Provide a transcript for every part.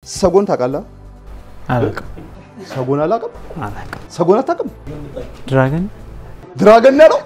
ሰጎን ታውቃለህ? አላውቅም ሰጎን አላውቅም። አላውቅም። ሰጎን አታውቅም? ድራገን ድራገን ነው።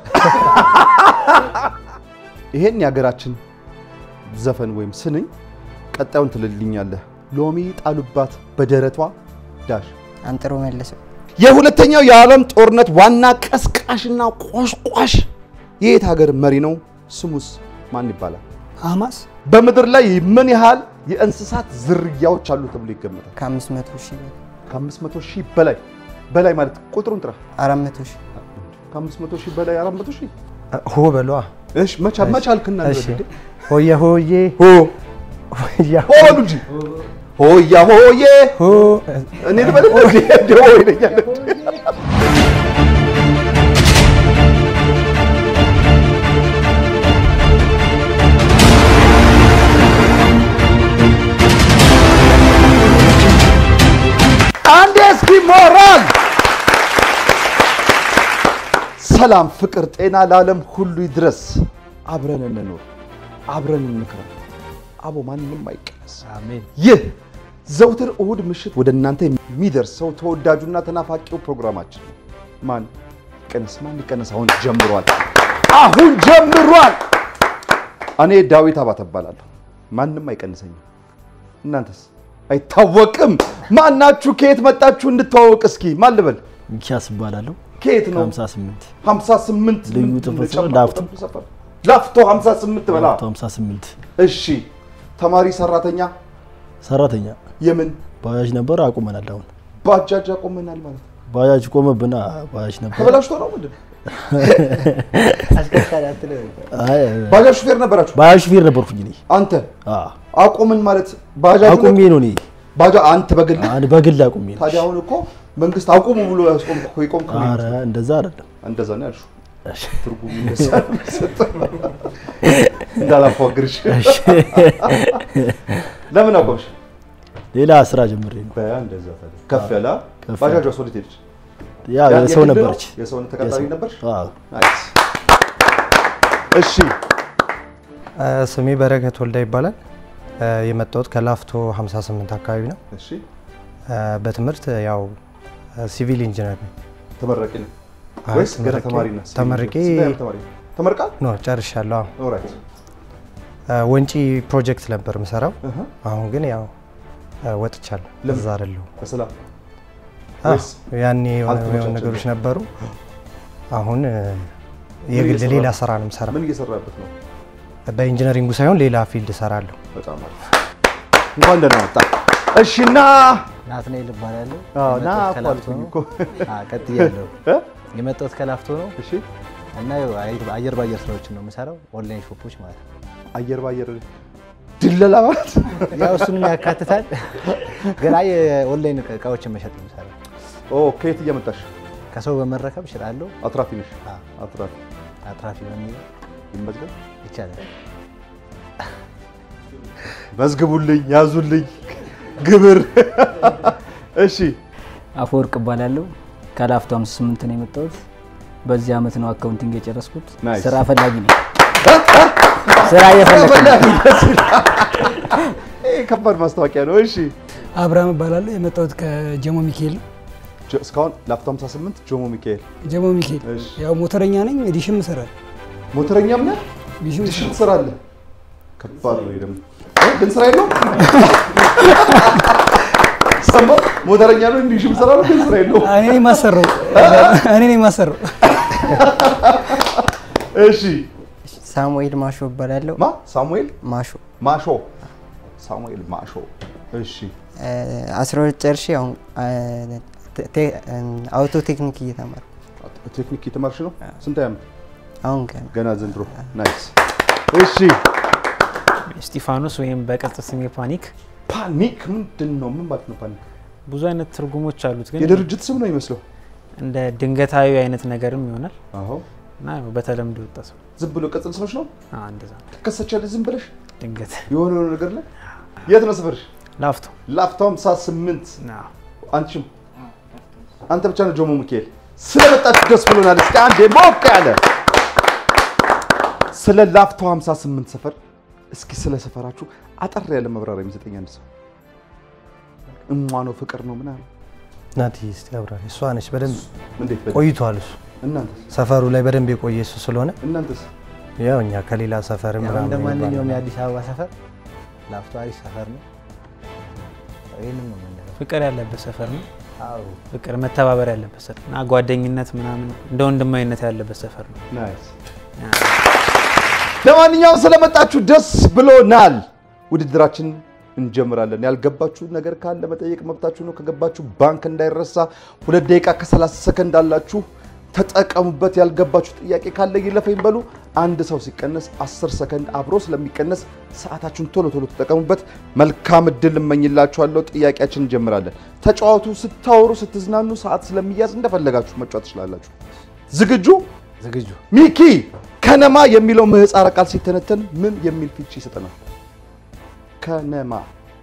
ይሄን የሀገራችን ዘፈን ወይም ስንኝ ቀጣዩን ትልልኛለህ። ሎሚ ጣሉባት በደረቷ ዳሽ አንጥሮ መለሰው የሁለተኛው የዓለም ጦርነት ዋና ቀስቃሽና ቆሽቋሽ የየት ሀገር መሪ ነው? ስሙስ ማን ይባላል? ሐማስ በምድር ላይ ምን ያህል የእንስሳት ዝርያዎች አሉ ተብሎ ይገመታል? ከአምስት መቶ ሺህ በላይ ከ500 ሺህ በላይ በላይ ማለት ቁጥሩን ጥራ። አራት መቶ ሺህ ከ500 ሺህ በላይ 400 ሺህ ሆ በሏ እሺ፣ መቻ መቻ አልክና እሺ ሆየ ሆዬ ሆ ሆያ ሆ በሉ እንጂ ሆያ ሆዬ ሆ እኔ ልበል እንዴ እንዴ ሆይ ይለኛል አንዴ እስኪ ሞራል ሰላም፣ ፍቅር፣ ጤና ለዓለም ሁሉ ይድረስ። አብረን እንኖር፣ አብረን እንክረም። አቦ ማንም አይቀነስ። አሜን ይህ ዘውትር እሁድ ምሽት ወደ እናንተ የሚደርሰው ተወዳጁና ተናፋቂው ፕሮግራማችን ነው። ማን ይቀነስ ማን ይቀነስ? አሁን ጀምሯል፣ አሁን ጀምሯል። እኔ ዳዊት አባተ እባላለሁ። ማንም አይቀንሰኝም። እናንተስ? አይታወቅም። ማናችሁ? ከየት መጣችሁ? እንድተዋወቅ እስኪ ማን ልበል? ሚኪያስ እባላለሁ። ከየት ነው? 58 58 ልዩ ምንድን ጥፍር ጨምሮ ላፍቶ። ሰፈር ላፍቶ 58 በላ 58 እሺ ተማሪ ሰራተኛ ሰራተኛ የምን ባጃጅ ነበር፣ አቁመናል። አሁን ባጃጅ አቆመናል ማለት ነው። ባጃጅ ቆመብና ባጃጅ ነበር። ተበላሽቶ ነው ምንድን ነው? አሽከርካሪ አትለው አይ ባጃጅ ሹፌር ነበራችሁ ባጃጅ ሹፌር ነበርኩኝ እኔ። አንተ አ አቁምን ማለት ባጃጅ አቁሜ ነው እኔ ባጃ አንተ በግል አንድ በግል አቁሜ ነው። ታዲያ አሁን እኮ መንግስት አቁሙ ብሎ ያስቆም እኮ ይቆም ከሆነ ኧረ እንደዛ አይደለም። እንደዛ ነው ያልሽው። ትርጉሙ እንደዛ ነው የሚሰጠው። እንዳላፏግርሽ ለምን አቆምሽ? ሌላ ስራ ጀምሬ ነው። በያ እንደዛ ታዲያ ከፍ ያለ ከፍ ባጃጇ ወዴት ሄደች? ያ ያ- የሰው የግል ነው? ነበረች። የሰውን ተቀጣሪ የሰው- ነበርሽ? አዎ። ናይስ። እሺ ስሜ በረከት ወልዳ ይባላል እ፣ የመጣሁት ከላፍቶ 58 አካባቢ ነው እሺ እ፣ በትምህርት ያው ሲቪል ኢንጂነር ነኝ ተመራቂ ነው አይ፣ ወይስ ገና ተመርቄ- ተማሪ ነህ? ተመርቄ ስንተኛ ዓመት ተማሪ ነህ? ተመርቃል? ኖ ጨርሻለሁ አዎ። ኦልራይት እ፣ ወንጪ ፕሮጀክት ነበር የምሰራው እህ አሁን ግን ያው እ፣ ወጥቻለሁ ለምን? እዛ አይደለሁም በሰላም አዎ፣ ወይስ ያኔ የሆነ አልተመቻቸም? የሆነ ነገሮች ነበሩ አሁን እ፣ የግል እየሰራ ሌላ ነው? ስራ ነው የምሰራው ምን እየሰራበት ነው? በኢንጂነሪንጉ ሳይሆን ሌላ ፊልድ እሰራለሁ በጣም አሪፍ። እንኳን ደህና መጣ። እሺ እና ናትናኤል እባላለሁ። አዎ፣ ና የመጣሁት እኮ ከላፍቶ አልኩኝ ነው። እኮ። አዎ፣ ቀጥያለሁ። እ? የመጣሁት ከላፍቶ ነው እሺ እና ያው አይ- አየር ባየር ስራዎችን ነው የምሰራው፣ ኦንላይን ሾፖች ማለት ነው። አየር ባየር ድለላ ማለት ያው እሱንም ያካትታል፣ ግን አይ ኦንላይን እቃዎችን መሸጥ ነው የምሰራው። ኦ ከየት እየመጣሽ ከሰው በመረከብ እሸጣለሁ። አትራፊ ነሽ? አዎ፣ አትራፊ አትራፊ በሚል ይመዝገብ። ይቻላል። መዝግቡልኝ፣ ያዙልኝ ግብር። እሺ አፈወርቅ እባላለሁ ከላፍቶ 58 ነው የመጣሁት። በዚህ አመት ነው አካውንቲንግ የጨረስኩት። ናይስ። ስራ ፈላጊ ነኝ። ስራ እየፈለግኩ ነው። ደስ ይላል። ይሄ ከባድ ማስታወቂያ ነው። እሺ አብርሃም እባላለሁ የመጣሁት ከጀሞ ሚካኤል ነው። ጆ- እስካሁን ላፍቶ 58 ጆሞ ሚካኤል ጀሞ ሚካኤል እሺ። ያው ሞተረኛ ነኝ። ዲሽም እሰራለሁ። ሞተረኛም ነህ? ዲሽም ዲሽ ትሰራለህ? ከባድ ነው። ይሄ ደግሞ እ? ግን ስራ የለውም። ሰማህ? ሞተረኛ ነው እንዲህ ሽም እሰራለሁ፣ ግን ስራ የለውም። እኔ ነኝ የማሰራው እኔ ነኝ የማሰራው። እሺ ሳሙኤል ማሾ እባላለሁ ማ ሳሙኤል ማሾ ማሾ ሳሙኤል ማሾ። እሺ እ፣ አስራ ሁለት ጨርሼ አሁን እ፣ ቴ- ቴ- እ፣ አውቶ ቴክኒክ እየተማርኩ ቴክኒክ የተማርሽ ነው? ስንት ዓመት? አሁን ገና ገና ዘንድሮ። ናይስ። እሺ እስጢፋኖስ ወይም በቅጽል ስሜ ፓኒክ ፓኒክ ምንድን ነው? ምን ማለት ነው ፓኒክ? ብዙ አይነት ትርጉሞች አሉት፣ ግን የድርጅት ስም ነው ይመስለው። እንደ ድንገታዊ አይነት ነገርም ይሆናል አዎ እና ያው በተለምዶ የወጣ ሰው ዝም ብሎ ቅጽል ስሞች ነው። አዎ፣ እንደዛ ነው። ትከሰቻለሽ ዝም ብለሽ ድንገት የሆነ የሆነ ነገር ላይ። የት ነው ሰፈርሽ? ላፍቶ ላፍቶ 58 አዎ። አንቺም አንተ ብቻ ነው ጆሞ ሚካኤል። ስለመጣችሁ ደስ ብሎናል። እስኪ አንዴ ሞቅ ያለ ስለ ላፍቶ 58 ሰፈር እስኪ ስለ ሰፈራችሁ አጠር ያለ መብራሪያ የሚሰጠኝ አንድ ሰው እሟ ነው ፍቅር ነው ምናምን ናቲ እስቲ አብራሪ። እሷ ነች በደንብ እንዴት በደንብ? ቆይቷል። እሱ እናንተስ ሰፈሩ ላይ በደንብ የቆየ እሱ ስለሆነ እናንተስ ያው እኛ ከሌላ ሰፈር ያው ምናምን እንደ ማንኛውም የሚባል የአዲስ አበባ ሰፈር ላፍቶ አሪፍ ሰፈር ነው። ይህንም ነው የምንለው። ፍቅር ያለበት ሰፈር ነው። አዎ ፍቅር መተባበር ያለበት ሰፈር እና ጓደኝነት ምናምን እንደ ወንድማዊነት ያለበት ሰፈር ነው። ናይስ። ለማንኛውም ስለመጣችሁ ደስ ብሎናል። ውድድራችን እንጀምራለን። ያልገባችሁ ነገር ካለ መጠየቅ መብታችሁ ነው። ከገባችሁ ባንክ እንዳይረሳ። ሁለት ደቂቃ ከ30 ሰከንድ አላችሁ፣ ተጠቀሙበት። ያልገባችሁ ጥያቄ ካለ ይለፈኝ በሉ። አንድ ሰው ሲቀነስ 10 ሰከንድ አብሮ ስለሚቀነስ ሰዓታችሁን ቶሎ ቶሎ ተጠቀሙበት። መልካም እድል እመኝላችኋለሁ። ጥያቄያችን እንጀምራለን። ተጫዋቱ፣ ስታወሩ፣ ስትዝናኑ ሰዓት ስለሚያዝ እንደፈለጋችሁ መጫወት ትችላላችሁ። ዝግጁ? ዝግጁ ሚኪ ከነማ የሚለው ምህፃረ ቃል ሲተነተን ምን የሚል ፍቺ ይሰጠናል? ከነማ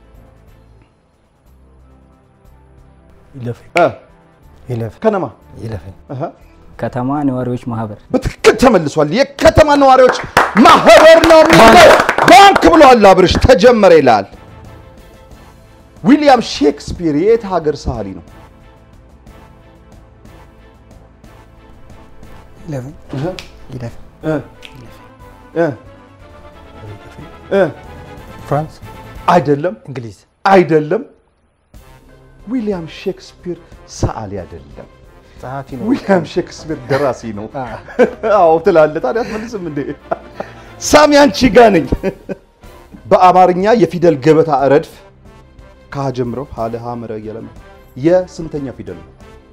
ይለፈኝ እ ይለፍ ከነማ ይለፈኝ። እህ፣ ከተማ ነዋሪዎች ማህበር በትክክል ተመልሷል። የከተማ ነዋሪዎች ማህበር ነው የሚለው ባንክ ብሏል። አብርሽ ተጀመረ ይላል። ዊሊያም ሼክስፒር የየት ሀገር ሰዓሊ ነው? ይለፈኝ እህ፣ ይለፍ እ፣ እ፣ እ፣ ፍራንስ፣ አይደለም እንግሊዝ፣ አይደለም። ዊሊያም ሼክስፒር ሰዓሊ አይደለም። ጸሐፊ ነው። ዊሊያም ሼክስፒር ደራሲ ነው። አዎ ትላለህ። ታዲያ አትመልስም እንዴ? ሳሚ አንቺ ጋ ነኝ። በአማርኛ የፊደል ገበታ ረድፍ ከሀ ጀምሮ ሀለ ሀመረ እያለ ነው። የስንተኛ ፊደል ነው?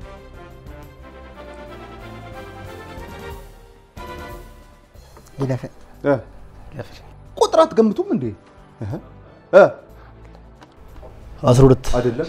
ይለፈኝ እ፣ ቁጥር አትገምቱም እንዴ? እህ፣ እ፣ አስራ ሁለት አይደለም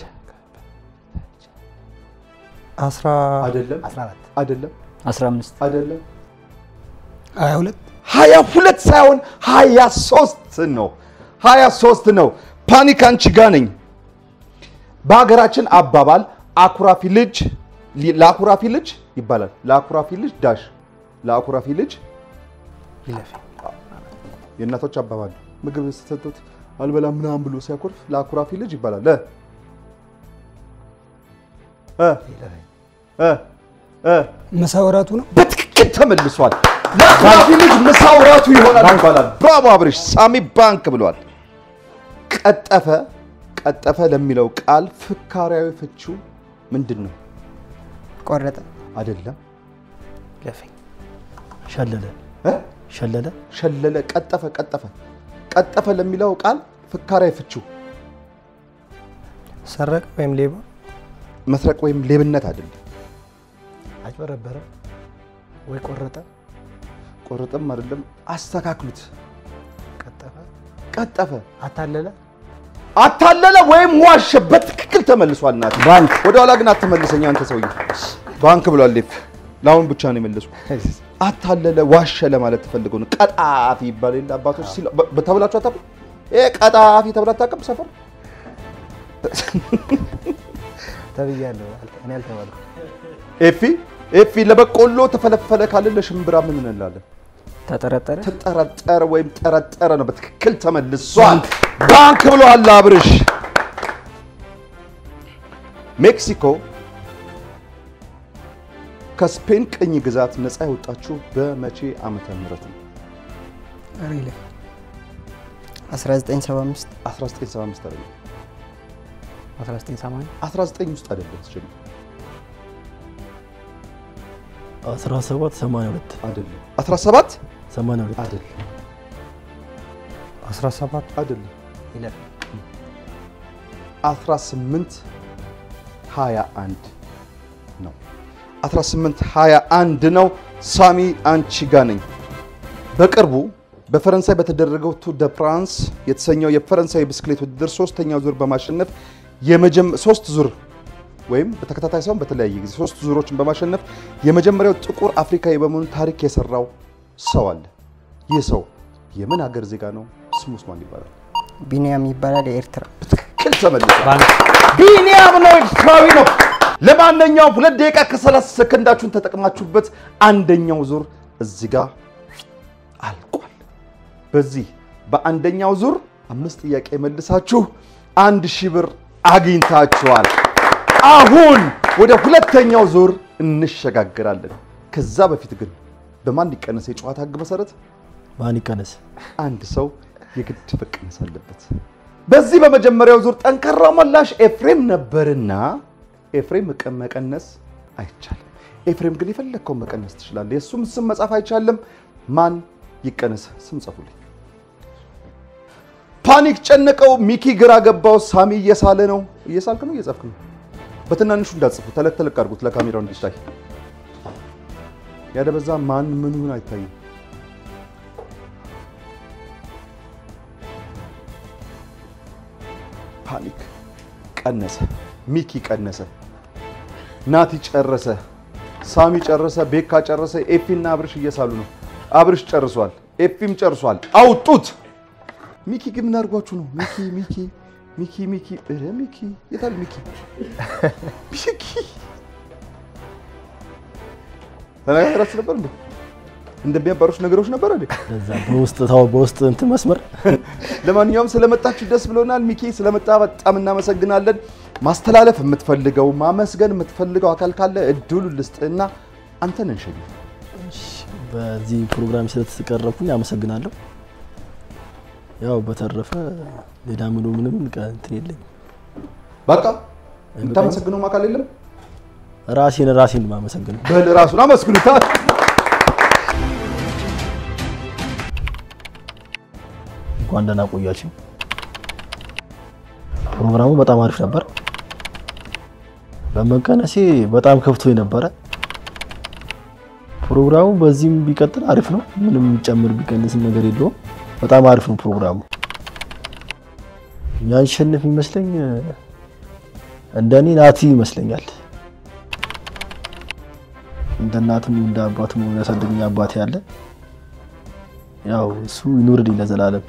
አስራ አይደለም 14 አይደለም 15 አይደለም ሀያ ሁለት ሀያ ሁለት ሳይሆን ሀያ ሶስት ነው። ሀያ ሶስት ነው። ፓኒክ አንቺ ጋ ነኝ። በሀገራችን አባባል አኩራፊ ልጅ ለአኩራፊ ልጅ ይባላል። ለአኩራፊ ልጅ ዳሽ ለአኩራፊ ልጅ ይለፈኝ የእናቶች አባባል ምግብ ስትሰጡት አልበላም ምናምን ብሎ ሲያኮርፍ ለአኩራፊ ልጅ ይባላል። እ እ እ እ መሳወራቱ ነው። በትክክል ተመልሷል። ለአኩራፊ ልጅ ምሳው ራቱ ይሆናል ይባላል። ብራቮ አብርሽ። ሳሚ ባንክ ብሏል። ቀጠፈ ቀጠፈ ለሚለው ቃል ፍካሪያዊ ፍቺው ምንድን ነው? ቆረጠ አይደለም ይለፈኝ ሸለለ እ? ሸለለ ሸለለ። ቀጠፈ ቀጠፈ ቀጠፈ ለሚለው ቃል ፍካሪያዊ ፍቺው ሰረቀ ወይም ሌባ፣ መስረቅ ወይም ሌብነት አይደለም። አጭበረበረ ወይ ቆረጠ ቆረጥም አይደለም። አስተካክሉት። ቀጠፈ ቀጠፈ አታለለ አታለለ ወይም ዋሸ። በትክክል ተመልሷል። ናት ባንክ ወደ ኋላ ግን አትመልሰኝ አንተ ሰውዬ። ባንክ ብሏል። ሌፍ ለአሁን ብቻ ነው የመለሱ። አታለለ ዋሸ ለማለት ተፈልገው ነው። ቀጣፊ ይባል የለ አባቶች ሲሉ በ- በተብላችሁ አታውቁም? ይሄ ቀጣፊ ተብላ አታውቅም ሰፈር ተብያለሁ። አልተ- እኔ አልተባልኩም። ኤፊ ኤፊ ለበቆሎ ተፈለፈለ ካለ ለሽምብራ ምን እንላለን? ተጠረጠረ ተጠረጠረ ወይም ጠረጠረ ነው። በትክክል ተመልሷል። ባንክ ብሏል አብርሽ። ሜክሲኮ ከስፔን ቅኝ ግዛት ነፃ የወጣችው በመቼ ዓመተ ምህረት ነው? ኧረ ይለፈኝ 1975 1975 አይደለም፣ 1980 19 ውስጥ አይደለም። ስጀምር አስራ ሰባት ሰማንያ ሁለት አይደለም፣ 17 ሰማንያ ሁለት አይደለም፣ 17 አይደለም፣ ይለፍ 18 21 ነው። 18 21 ነው። ሳሚ አንቺ ጋ ነኝ። በቅርቡ በፈረንሳይ በተደረገው ቱር ደ ፍራንስ የተሰኘው የፈረንሳይ ብስክሌት ውድድር ሶስተኛው ዙር በማሸነፍ የመጀመ ሶስት ዙር ወይም በተከታታይ ሳይሆን በተለያየ ጊዜ ሶስት ዙሮችን በማሸነፍ የመጀመሪያው ጥቁር አፍሪካዊ በመሆኑ ታሪክ የሰራው ሰው አለ። ይህ ሰው የምን ሀገር ዜጋ ነው? ስሙስ ማን ይባላል? ቢኒያም ይባላል የኤርትራ ትክክል ተመልሷል። ባንክ ቢኒያም ነው፣ ኤርትራዊ ነው። ለማንኛውም ሁለት ደቂቃ ከ30 ሰከንዳችሁን ተጠቅማችሁበት አንደኛው ዙር እዚህ ጋር አልቋል። በዚህ በአንደኛው ዙር አምስት ጥያቄ መልሳችሁ አንድ ሺህ ብር አግኝታችኋል። አሁን ወደ ሁለተኛው ዙር እንሸጋግራለን። ከዛ በፊት ግን በማን ይቀነስ የጨዋታ ህግ መሰረት ማን ይቀነስ? አንድ ሰው የግድ መቀነስ አለበት። በዚህ በመጀመሪያው ዙር ጠንካራው መላሽ ኤፍሬም ነበርና ኤፍሬም መቀ- መቀነስ አይቻልም። ኤፍሬም ግን የፈለግከውን መቀነስ ትችላለህ። የእሱም ስም መጻፍ አይቻልም። ማን ይቀነስ? ስም ጻፉልኝ። ፓኒክ ጨነቀው፣ ሚኪ ግራ ገባው፣ ሳሚ እየሳለ ነው። እየሳልክ ነው እየጻፍክ ነው? በትናንሹ እንዳጽፉ፣ ተለቅ ተለቅ አድርጉት ለካሜራው እንዲታይ። ያደበዛ ማን ምን ይሁን አይታይም። ፓኒክ ቀነሰ፣ ሚኪ ቀነሰ፣ ናቲ ጨረሰ፣ ሳሚ ጨረሰ፣ ቤካ ጨረሰ፣ ኤፊና አብርሽ እየሳሉ ነው። አብርሽ ጨርሷል፣ ኤፊም ጨርሷል። አውጡት። ሚኪ ግን ምን አድርጓችሁ ነው? ሚኪ ሚኪ ሚኪ ሚኪ ኧረ ሚኪ የታል ሚኪ ሚኪ ተነጋግራችሁ ነበር እንዴ? እንደሚያባሩሽ ነገሮች ነበር እንዴ? ለዛ በውስጥ ታው በውስጥ እንትን መስመር ለማንኛውም ስለመጣችሁ ደስ ብሎናል። ሚኪ ስለመጣ በጣም እናመሰግናለን። ማስተላለፍ የምትፈልገው ማመስገን የምትፈልገው አካል ካለ እድሉ ልስጥና አንተን እንሸኝ። በዚህ ፕሮግራም ስለተቀረብኩኝ አመሰግናለሁ። ያው በተረፈ ሌላ ምኑ ምንም ቀ- እንትን የለኝም። በቃ የምታመሰግነው አካል የለም። ራሴን ራሴን ማመሰግነው በል ራሱን አመስግኑታል። እንኳን ደህና ቆያችሁ። ፕሮግራሙ በጣም አሪፍ ነበር። በመቀነሴ በጣም ከፍቶ ነበረ። ፕሮግራሙ በዚህም ቢቀጥል አሪፍ ነው። ምንም ጨምር ቢቀንስም ነገር የለውም። በጣም አሪፍ ነው ፕሮግራሙ። ያሸንፍ ይመስለኝ እንደኔ ናቲ ይመስለኛል። እንደ እናትም እንደ አባትም ያሳደገኝ አባቴ ያለ ያው እሱ ይኑርልኝ ለዘላለም።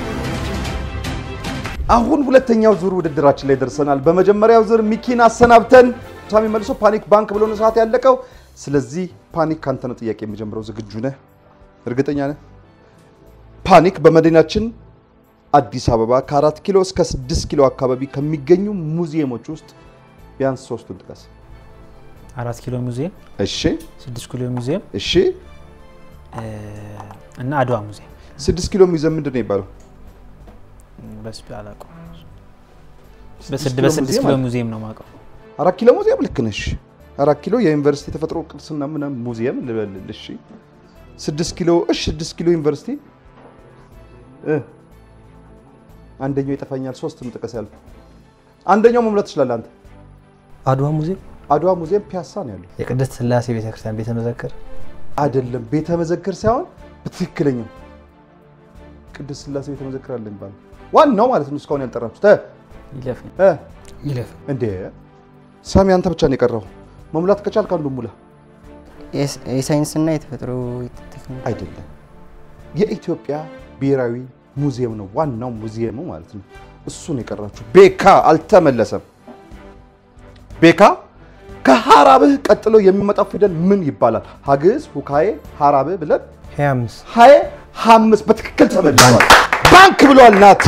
አሁን ሁለተኛው ዙር ውድድራችን ላይ ደርሰናል። በመጀመሪያው ዙር ሚኪን አሰናብተን ሳሚ መልሶ ፓኒክ ባንክ ብሎ ነው ሰዓት ያለቀው። ስለዚህ ፓኒክ ካንተ ነው ጥያቄ የሚጀምረው። ዝግጁ ነህ? እርግጠኛ ነህ? ፓኒክ በመዲናችን አዲስ አበባ ከአራት ኪሎ እስከ ስድስት ኪሎ አካባቢ ከሚገኙ ሙዚየሞች ውስጥ ቢያንስ ሶስቱን ጥቀስ። አራት ኪሎ ሙዚየም፣ እሺ፣ ስድስት ኪሎ ሙዚየም እሺ። እ፣ እና አድዋ ሙዚየም ስድስት ኪሎ ሙዚየም ምንድን ነው የሚባለው? በስቢ አላውቀውም። ስድስት በስድ- ኪሎ በስድስት ሙዚየም ኪሎ አለ። ሙዚየም ነው የማውቀው። አራት ኪሎ ሙዚየም ልክ ነሽ። አራት ኪሎ የዩኒቨርሲቲ የተፈጥሮ ቅርስና ምናምን ሙዚየም ልበልል። እሺ ስድስት ኪሎ እሺ፣ ስድስት ኪሎ ዩኒቨርሲቲ እ አንደኛው ይጠፋኛል። ሶስቱን ጥቀስ ያልኩ አንደኛው መምላት ትችላለህ አንተ። አድዋ ሙዚየም አድዋ ሙዚየም ፒያሳ ነው ያለው። የቅድስት ስላሴ ቤተክርስቲያን ቤተ መዘክር አይደለም ቤተ መዘክር ሳይሆን በትክክለኛው ቅድስት ስላሴ ቤተ መዘክር አለ የሚባለው ዋናው ማለት ነው። እስካሁን ያልጠራችሁት እ ይለፍኝ እ ይለፍ እንዴ ሳሚ አንተ ብቻ ነው የቀረው። መሙላት ከቻልክ አንዱ ሙላ። የስ- የሳይንስና የተፈጥሮ ቴክኖሎጂ አይደለም የኢትዮጵያ ብሔራዊ ሙዚየም ነው ዋናው ሙዚየሙ ማለት ነው። እሱን የቀራችሁ ቤካ አልተመለሰም። ቤካ ከሀራብህ ቀጥሎ የሚመጣው ፊደል ምን ይባላል? ሀግዝ፣ ሁካዬ፣ ሀራብህ ብለን ሀያ አምስት ሀዬ ሀምስት በትክክል ተመልሷል። ባንክ ብሏል ናቲ።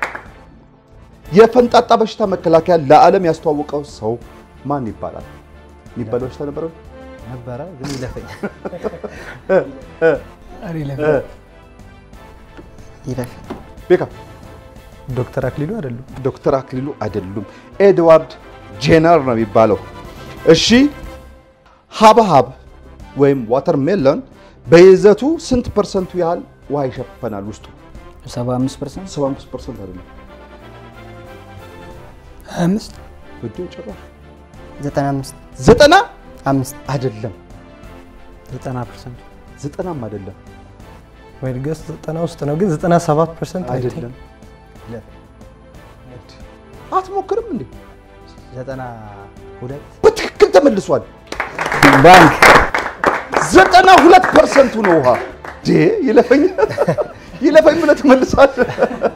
የፈንጣጣ በሽታ መከላከያ ለዓለም ያስተዋወቀው ሰው ማን ይባላል? የሚባለው በሽታ ነበረ ነበረ ግን ይለፈኝ ኧረ ይለፍ ይለፍ ቤካ ዶክተር አክሊሉ አይደሉም። ዶክተር አክሊሉ አይደሉም። ኤድዋርድ ጄነር ነው የሚባለው። እሺ ሀብሀብ ወይም ዋተር ሜሎን በይዘቱ ስንት ፐርሰንቱ ያህል ውሃ ይሸፈናል? ውስጡ 75 ፐርሰንት 75 ፐርሰንት አይደለም። ሀያ አምስት ወዲያው ጭራሽ ዘጠና አምስት ዘጠና አምስት አይደለም፣ ዘጠና ፐርሰንት ዘጠናም አይደለም፣ ወይ ገስ ዘጠና ውስጥ ነው ግን ዘጠና ሰባት ፐርሰንት አይደለም። አትሞክርም እንዴ? ዘጠና ሁለት በትክክል ተመልሷል። ባንክ ዘጠና ሁለት ፐርሰንቱ ነው ውሃ። ዴ ይለፈኝ ይለፈኝ ብለህ ትመልሳለህ።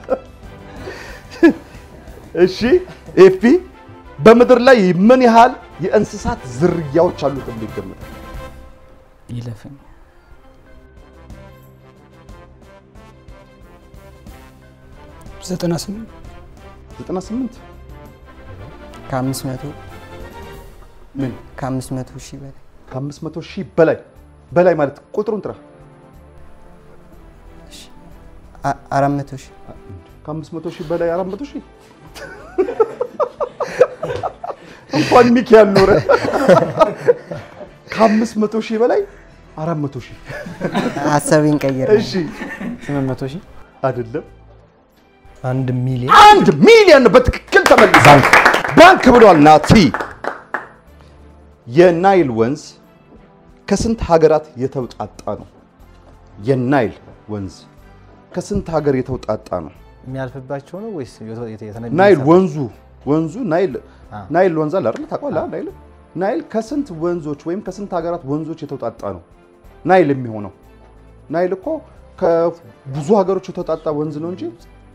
እሺ ኤፊ በምድር ላይ ምን ያህል የእንስሳት ዝርያዎች አሉ ተብሎ ይገመታል? ይለፍኝ ዘጠና ስምንት 98 ከአምስት መቶ ምን ከአምስት መቶ ሺህ በላይ ከአምስት መቶ ሺህ በላይ በላይ ማለት ቁጥሩን ጥራ። አ- አራት መቶ ሺህ ከአምስት መቶ ሺህ በላይ አራት መቶ ሺህ እንኳን ሚኪ ያልኖረ ከአምስት መቶ ሺህ በላይ አራት መቶ ሺህ ሀሳቤን ቀየር እሺ ስምንት መቶ ሺህ አይደለም አንድ ሚሊዮን አንድ ሚሊዮን በትክክል ተመልሷል። ባንክ ብሏል ናቲ። የናይል ወንዝ ከስንት ሀገራት የተውጣጣ ነው? የናይል ወንዝ ከስንት ሀገር የተውጣጣ ነው? የሚያልፍባቸው ነው ወይስ የተ- የተ- የተነ- ናይል ወንዙ ወንዙ ናይል አ። ናይል ወንዝ አለ አይደል? ታውቀዋለህ? ናይል ናይል ከስንት ወንዞች ወይም ከስንት ሀገራት ወንዞች የተውጣጣ ነው? ናይል የሚሆነው ናይል እኮ ከብዙ ሀገሮች የተውጣጣ ወንዝ ነው እንጂ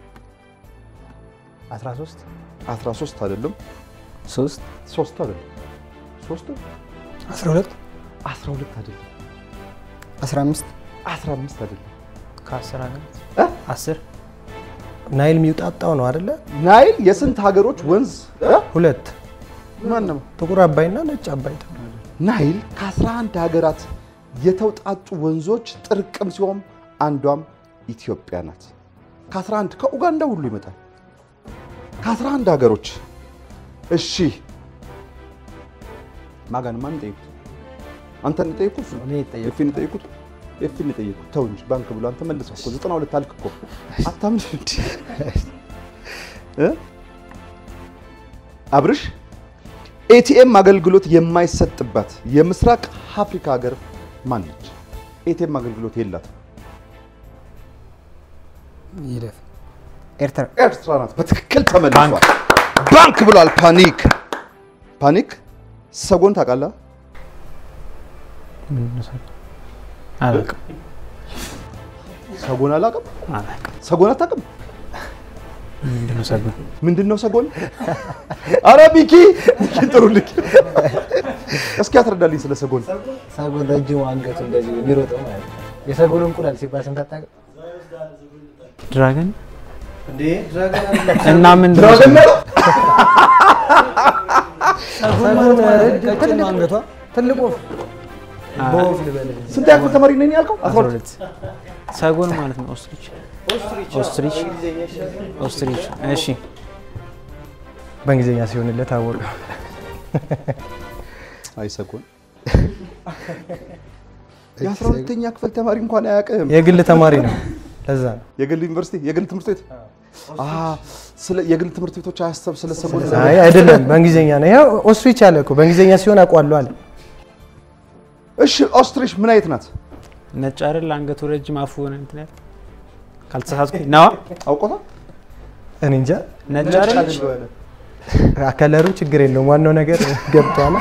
13 13 አይደለም፣ ሶስት ሶስት አይደለም፣ ሶስት 12 12 አይደለም፣ አስራ አምስት 15 አይደለም። ከአስር ሀገራት እ? አስር ናይል የሚውጣጣው ነው አይደለ? ናይል የስንት ሀገሮች ወንዝ እ? ሁለት ማነው? ጥቁር አባይና ነጭ አባይ ተብሎ ናይል ከ11 ሀገራት የተውጣጡ ወንዞች ጥርቅም ሲሆን አንዷም ኢትዮጵያ ናት። ከ11 ከኡጋንዳ ሁሉ ይመጣል። ከ11 ሀገሮች እሺ፣ ማጋን ማን ጠይቁት? አንተን ጠይቁት? እኔ ጠየቅኩት። ኤፊን ጠይቁት? ኤፊን ጠይቁት? ተው እንጂ ባንክ ብሎ አንተ መልሰው እኮ 92 አልክ እኮ አታምን እንዲ እ አብርሽ ኤቲኤም አገልግሎት የማይሰጥባት የምስራቅ አፍሪካ ሀገር ማን ነች? ኤቲኤም አገልግሎት የላትም። ይለፍ ኤርትራ ኤርትራ ናት። በትክክል ተመልሷል። ባንክ ብሏል። ፓኒክ ፓኒክ ሰጎን ታውቃለህ? ምንድን ነው ሰጎን? አላውቅም ሰጎን አላውቅም። አላውቅም። ሰጎን አታውቅም? ምንድን ነው ሰጎን? ምንድን ነው ሰጎን? አረ ቢኪ ቢኪ ጥሩልኝ። እስኪ አትረዳልኝ ስለ ሰጎን። ሰጎን ረጅሙ አንገቱ እንደዚህ የሚሮጠው ማለት ነው። የሰጎን እንቁላል ሲባል ሰምተህ አታውቅም? ድራገን እንዴ ድራገን እና ምንድን ነው ድራገን ሰጎን? ነው? ቀጭን ነው አንገቷ ትልቁ ስንት ያክል ተማሪ ነኝ ያልከው? አስራ አስራ ሁለት ሁለት ሰጎን ማለት ነው ኦስትሪች ኦስትሪች ኦስትሪች እሺ በእንግሊዝኛ ሲሆንለት አወቀ። አይ ሰጎን የአስራ ሁለተኛ ክፍል ተማሪ እንኳን አያውቅም። የግል ተማሪ ነው። ለዛ ነው። የግል ዩኒቨርሲቲ የግል ትምህርት ቤት አ ስለ የግል ትምህርት ቤቶች አያሰብ ስለ ሰጎን አይ አይደለም፣ በእንግሊዝኛ ነው። ይኸው ኦስትሪች አለ እኮ በእንግሊዝኛ ሲሆን አውቀዋለሁ አለ። እሺ ኦስትሪች ምን አይነት ናት? ነጭ አይደል አንገቱ ረጅም አፉ ሆነ እንትን ያለ ካልተሳሳትኩኝ ነዋ አውቆታ እኔ እንጃ ነጭ አይደለች ከለሩ ችግር የለውም። ዋናው ነገር ገብቷል።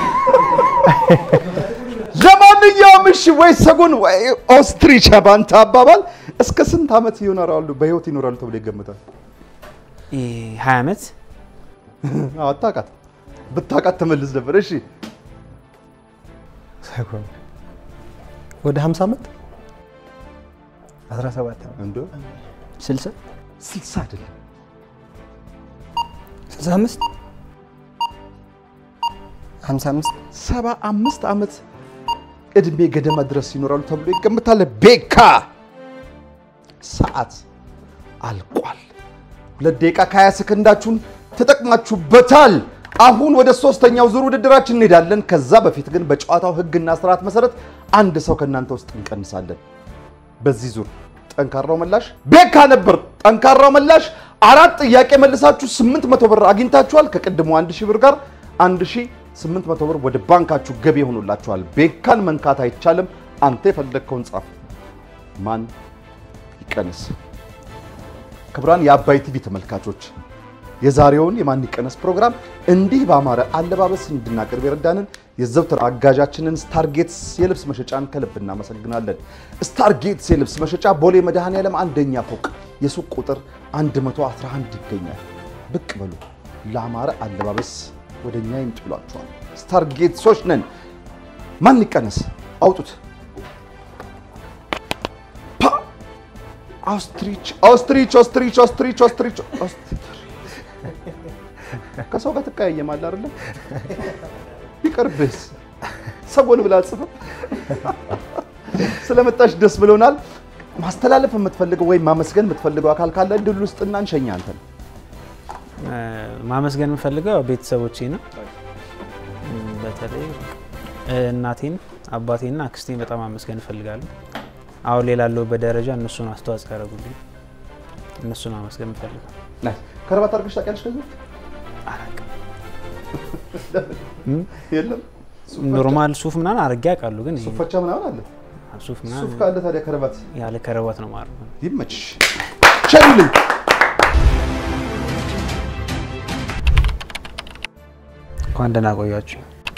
ለማንኛውም እሺ ወይ ሰጎን ወይ ኦስትሪች ባንተ አባባል እስከ ስንት ዓመት ይኖራሉ በህይወት ይኖራሉ ተብሎ ይገምታል? ሀያ ዓመት አዎ አታውቃት ብታውቃት ተመልስ ነበር። እሺ ሰጎን ወደ 50 ዓመት 17 ነው። እንዶ ስልሳ ስልሳ አይደለም 65 55 ሰባ አምስት ዓመት እድሜ ገደማ ድረስ ይኖራሉ ተብሎ ይገምታል። ቤካ ሰዓት አልቋል። ሁለት ደቂቃ ከሀያ ሰከንዳችሁን ተጠቅማችሁበታል። አሁን ወደ ሶስተኛው ዙር ውድድራችን እንሄዳለን። ከዛ በፊት ግን በጨዋታው ህግና ስርዓት መሰረት አንድ ሰው ከእናንተ ውስጥ እንቀንሳለን። በዚህ ዙር ጠንካራው መላሽ ቤካ ነበር። ጠንካራው መላሽ አራት ጥያቄ መልሳችሁ 800 ብር አግኝታችኋል። ከቅድሞ 1000 ብር ጋር 1800 ብር ወደ ባንካችሁ ገቢ ሆኖላችኋል። ቤካን መንካት አይቻልም። አንተ የፈለግከውን ጻፍ። ማን ይቀንስ? ክቡራን የአባይ ቲቪ ተመልካቾች የዛሬውን የማን ይቀነስ ፕሮግራም እንዲህ በአማረ አለባበስ እንድናቀርብ የረዳንን የዘውትር አጋዣችንን ስታርጌትስ የልብስ መሸጫን ከልብ እናመሰግናለን። ስታርጌትስ የልብስ መሸጫ ቦሌ መድኃኔዓለም አንደኛ ፎቅ የሱቅ ቁጥር 111 ይገኛል። ብቅ በሉ። ለአማረ አለባበስ ወደ እኛ ይምጥሏቸዋል። ስታርጌትሶች ነን። ማን ይቀነስ? አውጡት። ፓ! ኦስትሪች ኦስትሪች ኦስትሪች ኦስትሪች ኦስትሪች ኦስትሪች ከሰው ጋር ትቀያየማለህ አይደለም? ቢቀርብስ ሰጎን ብላ ጽፈ ስለመጣሽ ደስ ብሎናል። ማስተላለፍ የምትፈልገው ወይም ማመስገን የምትፈልገው አካል ካለ እድል ውስጥና እንሸኛ አንተን እ፣ ማመስገን የምፈልገው ቤተሰቦቼ ነው። እም፣ በተለይ እ፣ እናቴን፣ አባቴና አክስቴን በጣም ማመስገን እፈልጋለሁ። አሁን ላይ ላለሁበት ደረጃ እነሱን አስተዋጽኦ ያደረጉልኝ እነሱን ማመስገን እፈልጋለሁ። ናይስ። ከረባት አድርገሽ ታውቂያለሽ? ከዚህ አላውቅም። የለም ሱፍ ፈቻ- ኖርማል ሱፍ ምናምን አድርጌ አውቃለሁ፣ ግን ሱፍ ፈቻ ምናምን አለ። ሱፍ ሱፍ ምናምን ካለ ታዲያ ከረባት ያለ ከረባት ነው ማለት ነው። ይመችሽ። ሸኙልኝ። እንኳን ደህና ቆያችሁ።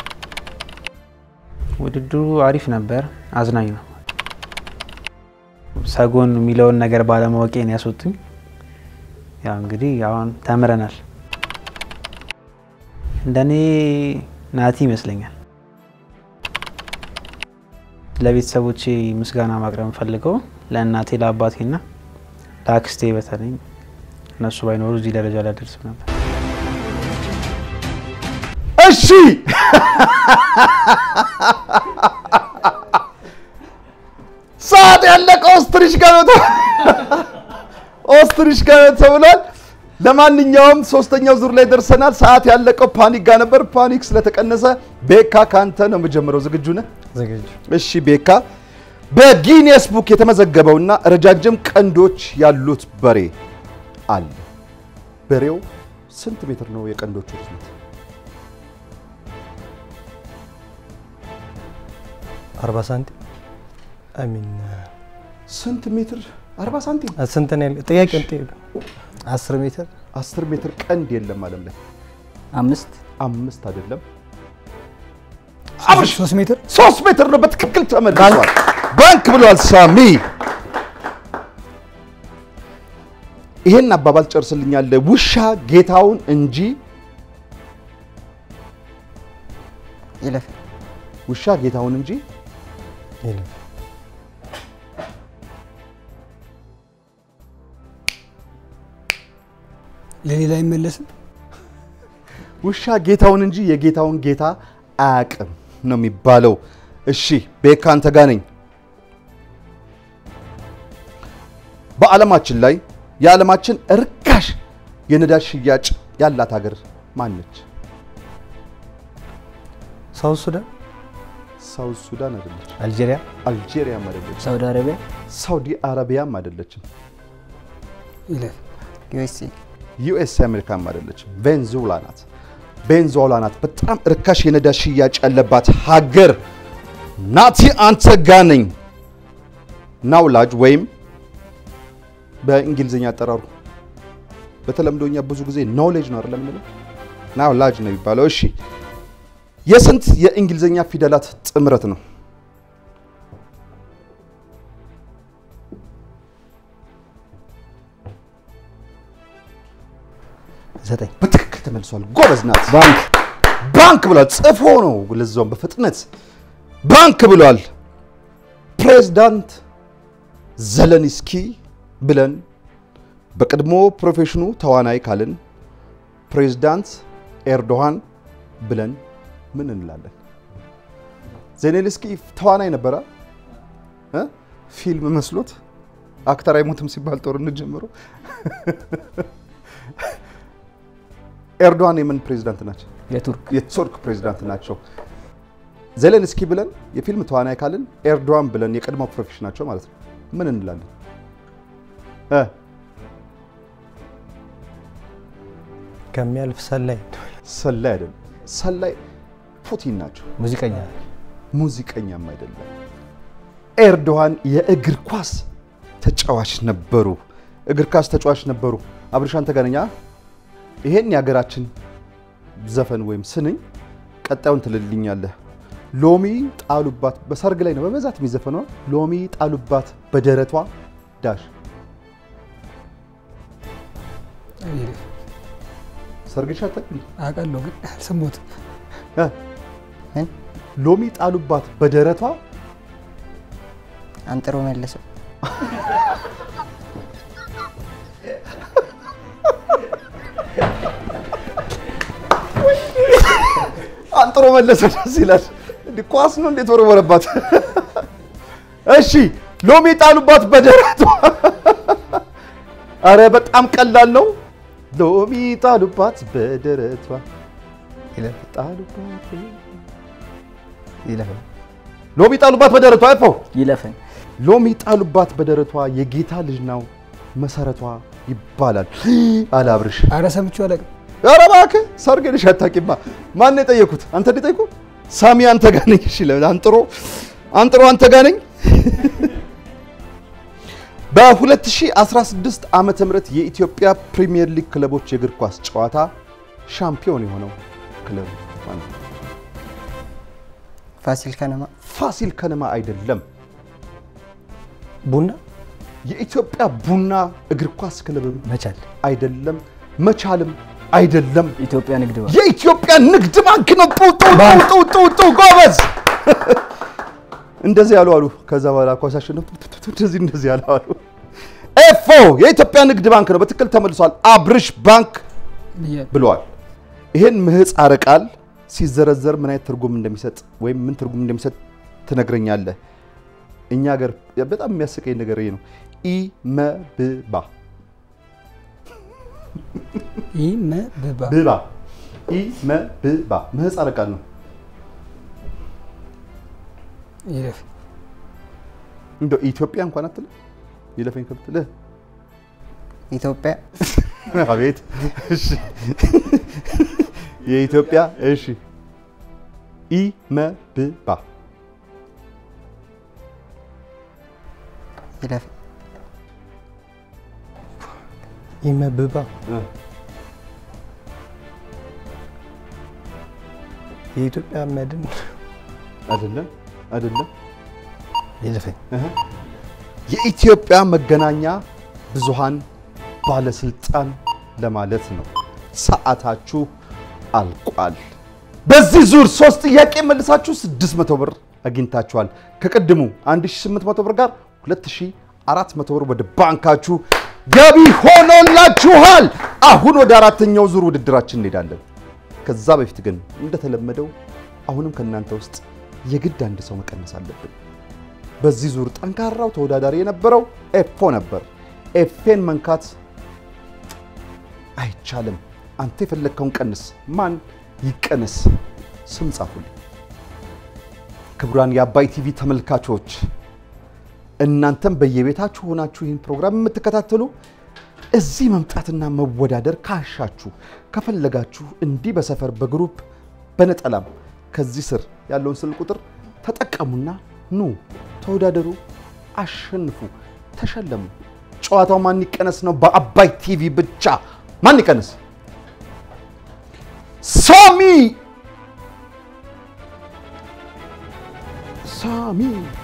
ውድድሩ አሪፍ ነበር፣ አዝናኝ ነው። ሰጎን የሚለውን ነገር ባለማወቄ ነው ያስወጡኝ። ያው እንግዲህ አሁን ተምረናል። እንደኔ ናቲ ይመስለኛል። ለቤተሰቦቼ ምስጋና ማቅረብ የምፈልገው ለእናቴ ለአባቴና ለአክስቴ በተለይ እነሱ ባይኖሩ እዚህ ደረጃ ላይ አልደርስም ነበር። እሺ ሰዓት ያለቀ ኦስትሪች ጋር ነው ተ- ኦስትሪች ጋር ነው ተብሏል። ለማንኛውም ሶስተኛው ዙር ላይ ደርሰናል። ሰዓት ያለቀው ፓኒክ ጋር ነበር። ፓኒክ ስለተቀነሰ ቤካ ካንተ ነው የምጀምረው። ዝግጁ ነህ? ዝግጁ እሺ ቤካ፣ በጊኒየስ ቡክ የተመዘገበውና ረጃጅም ቀንዶች ያሉት በሬ አለ። በሬው ስንት ሜትር ነው የቀንዶቹ ርዝመት? አርባ ሳንቲም አሚን ስንት ሜትር? 40 ሳንቲም። ስንት ነው ያለው? ጥያቄ እንጠይቅ። አስር ሜትር 10 ሜትር ቀንድ የለም ዓለም ላይ። አምስት አምስት አይደለም ሶስት ሜትር ሶስት ሜትር ነው። በትክክል ተመልሷል። ባንክ ብሏል ሳሚ። ይሄን አባባል ጨርስልኛል። ውሻ ጌታውን እንጂ ይለፍ ውሻ ጌታውን እንጂ ይለፍ ለሌላ አይመለስም። ውሻ ጌታውን እንጂ የጌታውን ጌታ አያውቅም ነው የሚባለው። እሺ ቤካ አንተ ጋ ነኝ። በዓለማችን ላይ የዓለማችን እርካሽ የነዳጅ ሽያጭ ያላት ሀገር ማነች? ሳውዝ ሱዳን ሳውዝ ሱዳን አይደለች፣ አልጄሪያ አልጄሪያም አይደለች፣ ሳውዲ አረቢያ ሳውዲ አረቢያም አይደለችም፣ ይለፍ ዩኤስኤ ዩኤስ አሜሪካም አይደለች፣ ቬንዙዌላ ናት። ቬንዙዌላ ናት በጣም እርካሽ የነዳጅ ሽያጭ ያለባት ሀገር። ናቲ አንተ ጋ ነኝ። ናውላጅ ወይም በእንግሊዝኛ አጠራሩ በተለምዶ እኛ ብዙ ጊዜ ኖሌጅ ነው አይደለም የምንለው፣ ናውላጅ ነው የሚባለው። እሺ የስንት የእንግሊዝኛ ፊደላት ጥምረት ነው? ዘጠኝ በትክክል ተመልሷል። ጎበዝ ናት። ባንክ ባንክ ብሏል። ጽፎ ነው ለዛውም በፍጥነት ባንክ ብሏል። ፕሬዝዳንት ዘለንስኪ ብለን በቀድሞ ፕሮፌሽኑ ተዋናይ ካልን ፕሬዝዳንት ኤርዶሃን ብለን ምን እንላለን? ዜሌንስኪ ተዋናይ ነበረ እ? ፊልም መስሎት አክተር አይሞትም ሲባል ጦርነት ጀምሮ ኤርዶሃን የምን ፕሬዝዳንት ናቸው? የቱርክ የቱርክ ፕሬዝዳንት ናቸው። ዜሌንስኪ ብለን የፊልም ተዋናይ ካልን ኤርዶዋን ብለን የቀድሞ ፕሮፌሽናቸው ማለት ነው ምን እንላለን? እ ከሚያልፍ ሰላይ ሰላይ አይደለም። ሰላይ ፑቲን ናቸው። ሙዚቀኛ ሙዚቀኛም አይደለም። ኤርዶዋን የእግር ኳስ ተጫዋች ነበሩ። እግር ኳስ ተጫዋች ነበሩ። አብርሻን ተገናኛ ይሄን የሀገራችን ዘፈን ወይም ስንኝ ቀጣዩን ትልልኛለህ። ሎሚ ጣሉባት በሰርግ ላይ ነው በብዛት የሚዘፈነው። ሎሚ ጣሉባት በደረቷ ዳሽ ይለፍ ሰርግሽ አታውቂም? አውቃለሁ ግን አልሰማሁትም። እ? ምን ሎሚ ጣሉባት በደረቷ አንጥሮ መለሰው አንጥሮ መለሰ። ደስ ይላል። እንዲህ ኳስ ነው እንዴት ወረወረባት? እሺ ሎሚ ጣሉባት በደረቷ። አረ በጣም ቀላል ነው። ሎሚ ጣሉባት በደረቷ ይለፍ ጣሉባት ይለፍ ሎሚ ጣሉባት በደረቷ አይፈው ይለፈኝ ሎሚ ጣሉባት በደረቷ የጌታ ልጅ ነው መሰረቷ ይባላል አለ አብርሽ። አረ ሰምቼው አላውቅም። ኧረ እባክህ ሰርግ ልሽ አታውቂማ። ማን ነው የጠየኩት? አንተ ነው የጠየኩት? ሳሚ አንተ ጋር ነኝ። እሺ ለምን አንጥሮ አንጥሮ አንተ ጋር ነኝ። በ2016 ዓመተ ምህረት የኢትዮጵያ ፕሪሚየር ሊግ ክለቦች የእግር ኳስ ጨዋታ ሻምፒዮን የሆነው ክለብ ማነው? ፋሲል ከነማ ፋሲል ከነማ አይደለም። ቡና የኢትዮጵያ ቡና እግር ኳስ ክለብም መቻል አይደለም። መቻልም አይደለም። ኢትዮጵያ ንግድ ባንክ የኢትዮጵያ ንግድ ባንክ ነው። ጡ ጡ ጡ ጡ ጡ ጎበዝ። እንደዚህ ያሉ አሉ። ከዛ በኋላ ኳስ አሸነፉ። ቱ ቱ ቱ እንደዚህ እንደዚህ ያሉ አሉ። ኤፎ የኢትዮጵያ ንግድ ባንክ ነው። በትክክል ተመልሷል። አብርሽ ባንክ ብያለሁ። ብለዋል። ይሄን ምህጻረ ቃል ሲዘረዘር ምን አይነት ትርጉም እንደሚሰጥ ወይም ምን ትርጉም እንደሚሰጥ ትነግረኛለህ። እኛ ሀገር በጣም የሚያስቀኝ ነገር ይሄ ነው። ኢመብባ ኢመብባ ብባ ኢመብባ ምህጻረ ቃል ነው። ይለፍ እንደው ኢትዮጵያ እንኳን አትልም ይለፈኝ ከብትልህ ኢትዮጵያ አቤት እሺ የኢትዮጵያ እሺ ኢመብባ ይለፍ ይመብባ የኢትዮጵያ መድን አይደለም አይደለም ይለፈኝ የኢትዮጵያ መገናኛ ብዙሃን ባለስልጣን ለማለት ነው። ሰዓታችሁ አልቋል። በዚህ ዙር ሶስት ጥያቄ መልሳችሁ 600 ብር አግኝታችኋል። ከቅድሙ 1800 ብር ጋር 2400 ብር ወደ ባንካችሁ ገቢ ሆኖላችኋል። አሁን ወደ አራተኛው ዙር ውድድራችን እንሄዳለን። ከዛ በፊት ግን እንደተለመደው አሁንም ከእናንተ ውስጥ የግድ አንድ ሰው መቀነስ አለብን። በዚህ ዙር ጠንካራው ተወዳዳሪ የነበረው ኤፎ ነበር። ኤፌን መንካት አይቻልም። አንተ የፈለግከውን ቀንስ። ማን ይቀነስ? ስም ጻፉልኝ። ክቡራን የአባይ ቲቪ ተመልካቾች እናንተም በየቤታችሁ ሆናችሁ ይህን ፕሮግራም የምትከታተሉ እዚህ መምጣትና መወዳደር ካሻችሁ ከፈለጋችሁ እንዲህ በሰፈር በግሩፕ በነጠላም ከዚህ ስር ያለውን ስልክ ቁጥር ተጠቀሙና ኑ ተወዳደሩ፣ አሸንፉ፣ ተሸለሙ። ጨዋታው ማን ይቀነስ ነው። በአባይ ቲቪ ብቻ ማን ይቀነስ? ሳሚ ሳሚ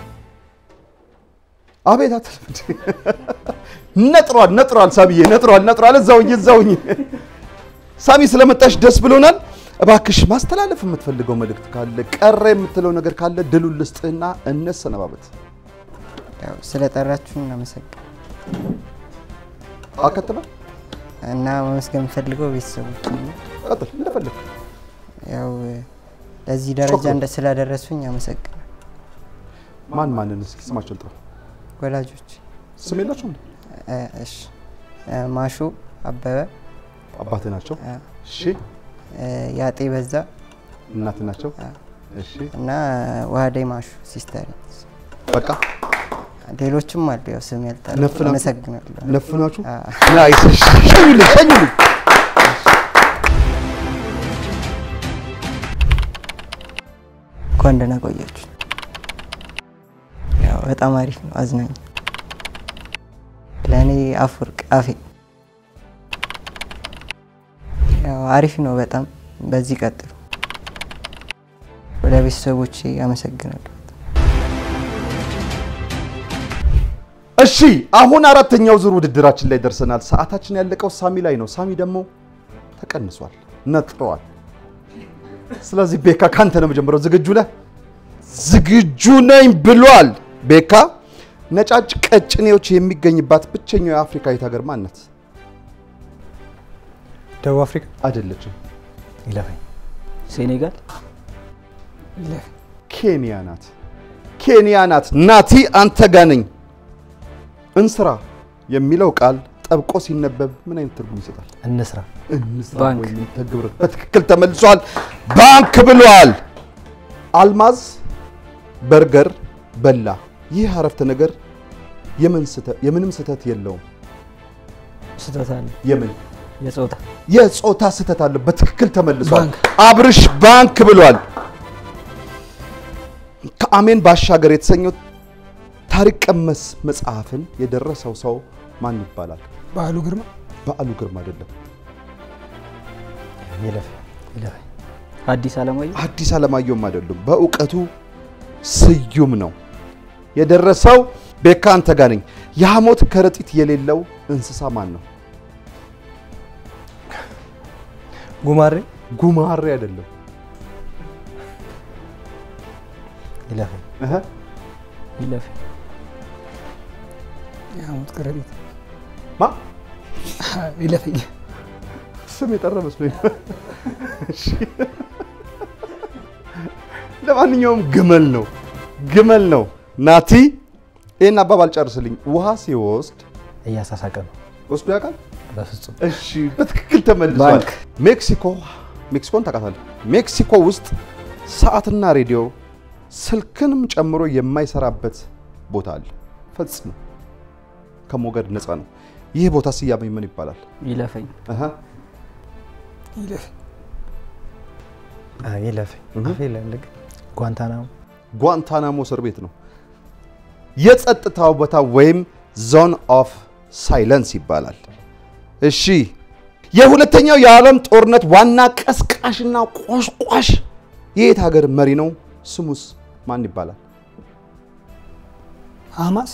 አቤት አትልም እንዴ? ነጥሯል ነጥሯል፣ ሳሚዬ ነጥሯል ነጥሯል። እዛውኝ እዛውኝ። ሳሚ ስለመጣሽ ደስ ብሎናል። እባክሽ ማስተላለፍ የምትፈልገው መልእክት ካለ ቀረ የምትለው ነገር ካለ ድሉን ልስጥህና እንሰነባበት። ያው ስለጠራችሁን እናመሰግን አከትበ እና ማመስገን የምፈልገው ቤተሰቦች ቀጥል እንደፈለግ ያው ለዚህ ደረጃ ሾክሮ። እንደ ስላደረሱኝ አመሰግናል። ማን ማንን እስኪ ስማቸውን ጥራ። ወላጆች ስም የላቸውም? እ፣ እሺ እ፣ ማሹ አበበ አባትህ ናቸው? አ፣ እሺ። እ፣ ያጤ በዛ እናትህ ናቸው? አ፣ እሺ። እና ዋህዳይ ማሹ ሲስተር በቃ ሌሎችም አሉ። ያው ስም ያልጠራ ነፍናችሁ? አመሰግናለሁ። ነፍናችሁ? አ፣ ናይስ። እሺ። ሸኙልኝ ሸኙልኝ። እንኳን ደህና ቆያችሁ። ያው በጣም አሪፍ ነው፣ አዝናኝ ለእኔ አፈወርቅ አፌ ያው አሪፍ ነው በጣም በዚህ ቀጥሉ። ወደ ቤተሰቦቼ አመሰግናለሁ። እሺ አሁን አራተኛው ዙር ውድድራችን ላይ ደርሰናል። ሰዓታችን ያለቀው ሳሚ ላይ ነው። ሳሚ ደግሞ ተቀንሷል፣ ነጥረዋል። ስለዚህ ቤካ ካንተ ነው መጀመሪያው። ዝግጁ ነህ? ዝግጁ ነኝ ብሏል ቤካ። ነጫጭ ቀጭኔዎች የሚገኝባት ብቸኛው የአፍሪካዊት ሀገር ማን ናት? ደቡብ አፍሪካ አይደለችም። ይለፈኝ ሴኔጋል ይለፍ ኬንያ ናት። ኬንያ ናት። ናቲ አንተ ጋ ነኝ። እንስራ የሚለው ቃል ጠብቆ ሲነበብ ምን አይነት ትርጉም ይሰጣል? እንስራ እንስራ ባንክ። ወይም ተግብር። በትክክል ተመልሷል። ባንክ ብሏል። አልማዝ በርገር በላ። ይህ አረፍተ ነገር የምን ስህተት- የምንም ስህተት የለውም። ስህተት አለ። የምን የጾታ የጾታ ስህተት አለው። በትክክል ተመልሷል። ባንክ። አብርሽ ባንክ ብሏል። ከአሜን ባሻገር የተሰኘው ታሪክ ቀመስ መጽሐፍን የደረሰው ሰው ማን ይባላል? በዓሉ ግርማ በዓሉ ግርማ አይደለም። ይለፍ ይለፍ። አዲስ አለማየሁ አዲስ አለማየሁም አይደሉም። በእውቀቱ ስዩም ነው። የደረሰው ቤካ አንተ ጋ ነኝ። የሐሞት ከረጢት የሌለው እንስሳ ማን ነው? ጉማሬ ጉማሬ አይደለም። ይለፍ እህ ይለፍ። የሐሞት ከረጢት ማ ይለፈኝ ስም የጠራ መስሎኝ። እሺ። ለማንኛውም ግመል ነው፣ ግመል ነው። ናቲ ይህን አባባል ጨርስልኝ። ውሃ ሲወስድ እያሳሳቀ ነው። ወስዶ ያውቃል? በፍጹም እሺ፣ በትክክል ተመልሷል። ባንክ። ሜክሲኮ ሜክሲኮን ታውቃታለህ? ሜክሲኮ ውስጥ ሰዓትና ሬዲዮ ስልክንም ጨምሮ የማይሰራበት ቦታ አለ። ፈጽሞ ከሞገድ ነፃ ነው። ይህ ቦታ ስያሜ ምን ይባላል? ይለፈኝ። አሃ፣ ይለፈኝ አ፣ ይለፍ እህ። አፌ ለልግ ጓንታናሞ ጓንታናሞ እስር ቤት ነው። የጸጥታው ቦታ ወይም ዞን ኦፍ ሳይለንስ ይባላል። እሺ የሁለተኛው የዓለም ጦርነት ዋና ቀስቃሽና ቆሽቋሽ የየት ሀገር መሪ ነው? ስሙስ ማን ይባላል? ሀማስ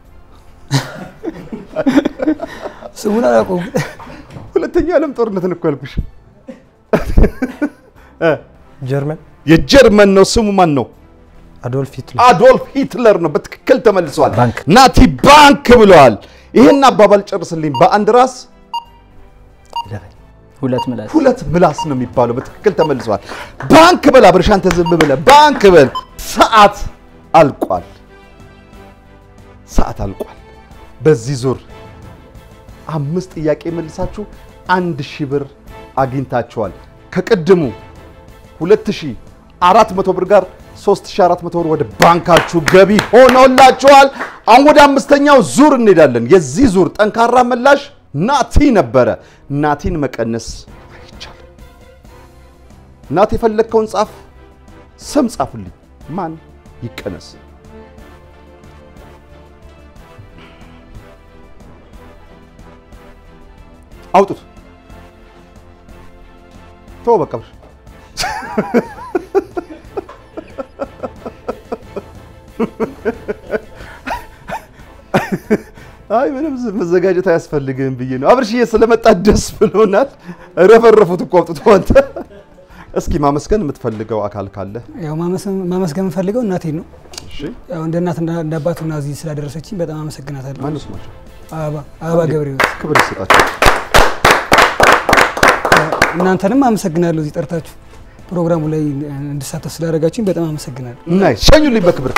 ስሙን አላውቀውም። ሁለተኛው የዓለም ጦርነትን እኮ ያልኩሽ ጀርመን የጀርመን ነው። ስሙ ማን ነው? አዶልፍ ሂትለር አዶልፍ ሂትለር ነው። በትክክል ተመልሷል። ባንክ። ናቲ ባንክ ብለዋል። ይህን አባባል ጨርስልኝ። በአንድ ራስ ይለፈኝ ሁለት ምላስ ሁለት ምላስ ነው የሚባለው። በትክክል ተመልሷል። ባንክ በል አብርሽ፣ አንተ ዝም ብለህ ባንክ በል። ሰዓት አልቋል። ሰዓት አልቋል። በዚህ ዙር አምስት ጥያቄ መልሳችሁ አንድ ሺህ ብር አግኝታችኋል። ከቅድሙ 2400 ብር ጋር 3400 ብር ወደ ባንካችሁ ገቢ ሆነውላችኋል። አሁን ወደ አምስተኛው ዙር እንሄዳለን። የዚህ ዙር ጠንካራ ምላሽ ናቲ ነበረ። ናቲን መቀነስ አይቻልም። ናቲ የፈለግከውን ጻፍ፣ ስም ጻፉልኝ። ማን ይቀነስ? አውጡት። ተው በቃ ብር አይ ምንም ዝ- መዘጋጀት አያስፈልግም ብዬ ነው። አብርሽዬ ስለመጣ ደስ ብሎናል። ረፈረፉት እኮ አውጥቶ አንተ። እስኪ ማመስገን የምትፈልገው አካል ካለ ያው ማመስ- ማመስገን የምፈልገው እናቴን ነው። እሺ። ያው እንደ እናት እንደ እንደ አባት ሆና እዚህ ስላደረሰችኝ በጣም አመሰግናታለሁ። ማነው ስማቸው? አበባ አበባ ገብረሕይወት ክብር ይሰጣቸው። እናንተንም አመሰግናለሁ። እዚህ ጠርታችሁ ፕሮግራሙ ላይ እንድሳተፍ ስላደረጋችሁኝ በጣም አመሰግናለሁ። ናይ ሸኙልኝ በክብር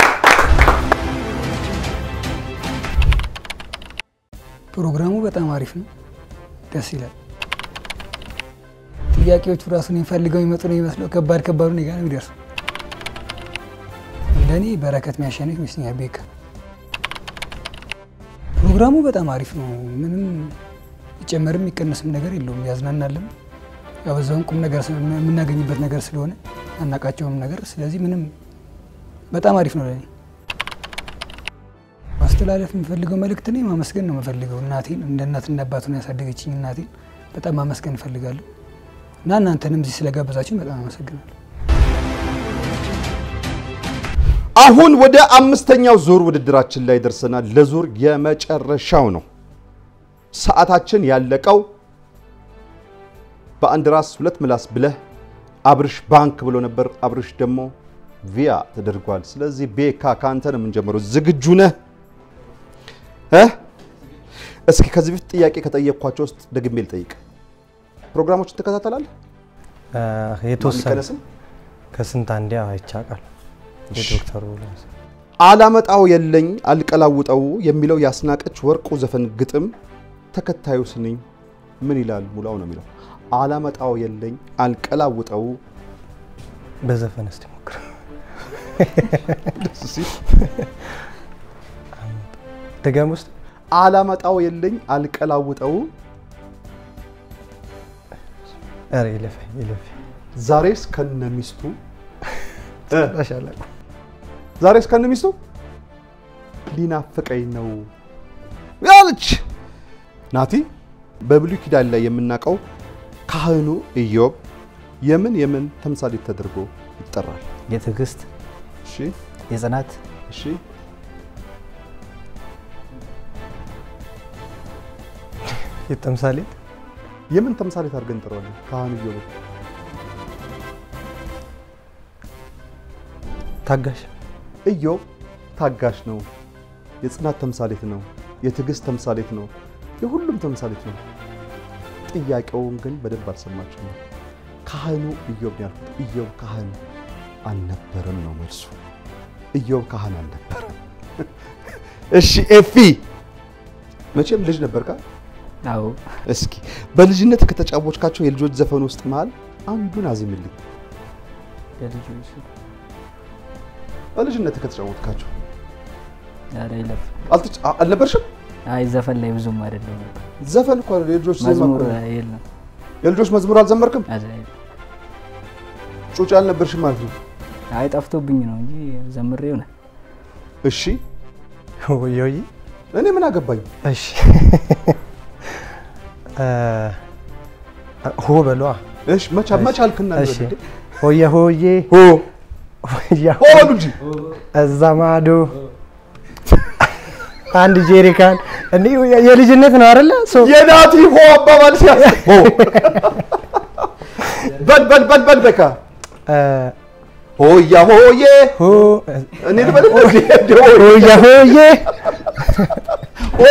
ፕሮግራሙ በጣም አሪፍ ነው፣ ደስ ይላል። ጥያቄዎቹ ራሱን የሚፈልገው የሚመጡ ነው የሚመስለው። ከባድ ከባዱ እኔ ጋር ነው የሚደርሱ። እንደኔ በረከት የሚያሸንፍ ይመስለኛል። ቤካ ፕሮግራሙ በጣም አሪፍ ነው። ምንም ይጨመርም የሚቀነስም ነገር የለውም። ያዝናናልም። ያው በዛውም ቁም ነገር ስለ- የምናገኝበት ነገር ስለሆነ አናቃቸውም ነገር። ስለዚህ ምንም በጣም አሪፍ ነው ለኔ። ማስተላለፍ የምፈልገው መልእክት እኔ ማመስገን ነው የምፈልገው እናቴን እንደ እናትና አባት ነው ያሳደገችኝ እናቴን በጣም ማመስገን እፈልጋለሁ እና እናንተንም እዚህ ስለጋበዛችሁኝ በጣም አመሰግናለሁ። አሁን ወደ አምስተኛው ዙር ውድድራችን ላይ ደርሰናል። ለዙር የመጨረሻው ነው። ሰዓታችን ያለቀው በአንድ ራስ ሁለት ምላስ ብለህ አብርሽ ባንክ ብሎ ነበር። አብርሽ ደግሞ ቪያ ተደርጓል። ስለዚህ ቤካ ከአንተ ነው የምንጀምረው። ዝግጁ ነህ እ? እስኪ ከዚህ በፊት ጥያቄ ከጠየቅኳቸው ውስጥ ደግሜ ልጠይቅ። ፕሮግራሞችን ትከታተላለህ? አ፣ የተወሰነ የሚቀነስም ከስንት አንዴ አይቼ አውቃለሁ። የዶክተሩ ለምሳሌ አላመጣው የለኝ አልቀላውጠው የሚለው የአስናቀች ወርቁ ዘፈን ግጥም ተከታዩ ስንኝ ምን ይላል? ሙላው ነው የሚለው አላመጣው የለኝ አልቀላውጠው በዘፈን እስቲ ሞክር። ደስ ሲል ድገም ውስጥ አላመጣው የለኝ አልቀላውጠው ኧረ ይለፈኝ ይለፈኝ ዛሬስ ከነ ሚስቱ እ ጣሻለቁ ዛሬስ ከነ ሚስቱ ሊናፍቀኝ ነው ያለች ናቲ። በብሉይ ኪዳን ላይ የምናውቀው ካህኑ ኢዮብ የምን የምን ተምሳሌት ተደርጎ ይጠራል? የትዕግስት እሺ የጽናት እሺ የተምሳሌ የምን ተምሳሌት አድርገን እንጠራዋለን? ካህኑ ኢዮብ ታጋሽ ኢዮብ ታጋሽ ነው። የጽናት ተምሳሌት ነው። የትዕግስት ተምሳሌት ነው። የሁሉም ተምሳሌት ነው። ጥያቄውን ግን በደንብ አልሰማችሁም። ካህኑ ኢዮብ ነው ያልኩት። ኢዮብ ካህን አልነበረም ነው መልሱ። ኢዮብ ካህን አልነበረም። እሺ ኤፊ መቼም ልጅ ነበርካ? አዎ እስኪ በልጅነት ከተጫወትካቸው የልጆች ዘፈን ውስጥ መሃል አንዱን አዝምልኝ። የልጆች በልጅነት ከተጫወትካቸው ኧረ ይለፍ አልተጫ- አልነበርሽም? አይ ዘፈን ላይ ብዙም አይደለም ዘፈን እኮ የልጆች ዜማ መዝሙር እኮ ነው። የለም የልጆች መዝሙር አልዘመርክም? ኧረ ጩጬ አልነበርሽም ማለት ነው። አይ ጠፍቶብኝ ነው እንጂ ዘምሬ ሆነ እሺ ወየ ወየ እኔ ምን አገባኝ? እሺ እ፣ ሆ በሏ እሺ መቻ መቻ አልክና እሺ እንበል። ሆየ ሆዬ ሆ ሆያ ሆ በሉ እንጂ እዛ ማዶ አንድ ጄሪካን እንዴ የልጅነት ነው አይደለ? ሶ የናቲ ሆ አባባል ሲያስብ ሆ በል በል በል በል በቃ እ፣ ሆያ ሆዬ ሆ እኔ ልበል እንዴ? ሆያ ሆዬ ሆ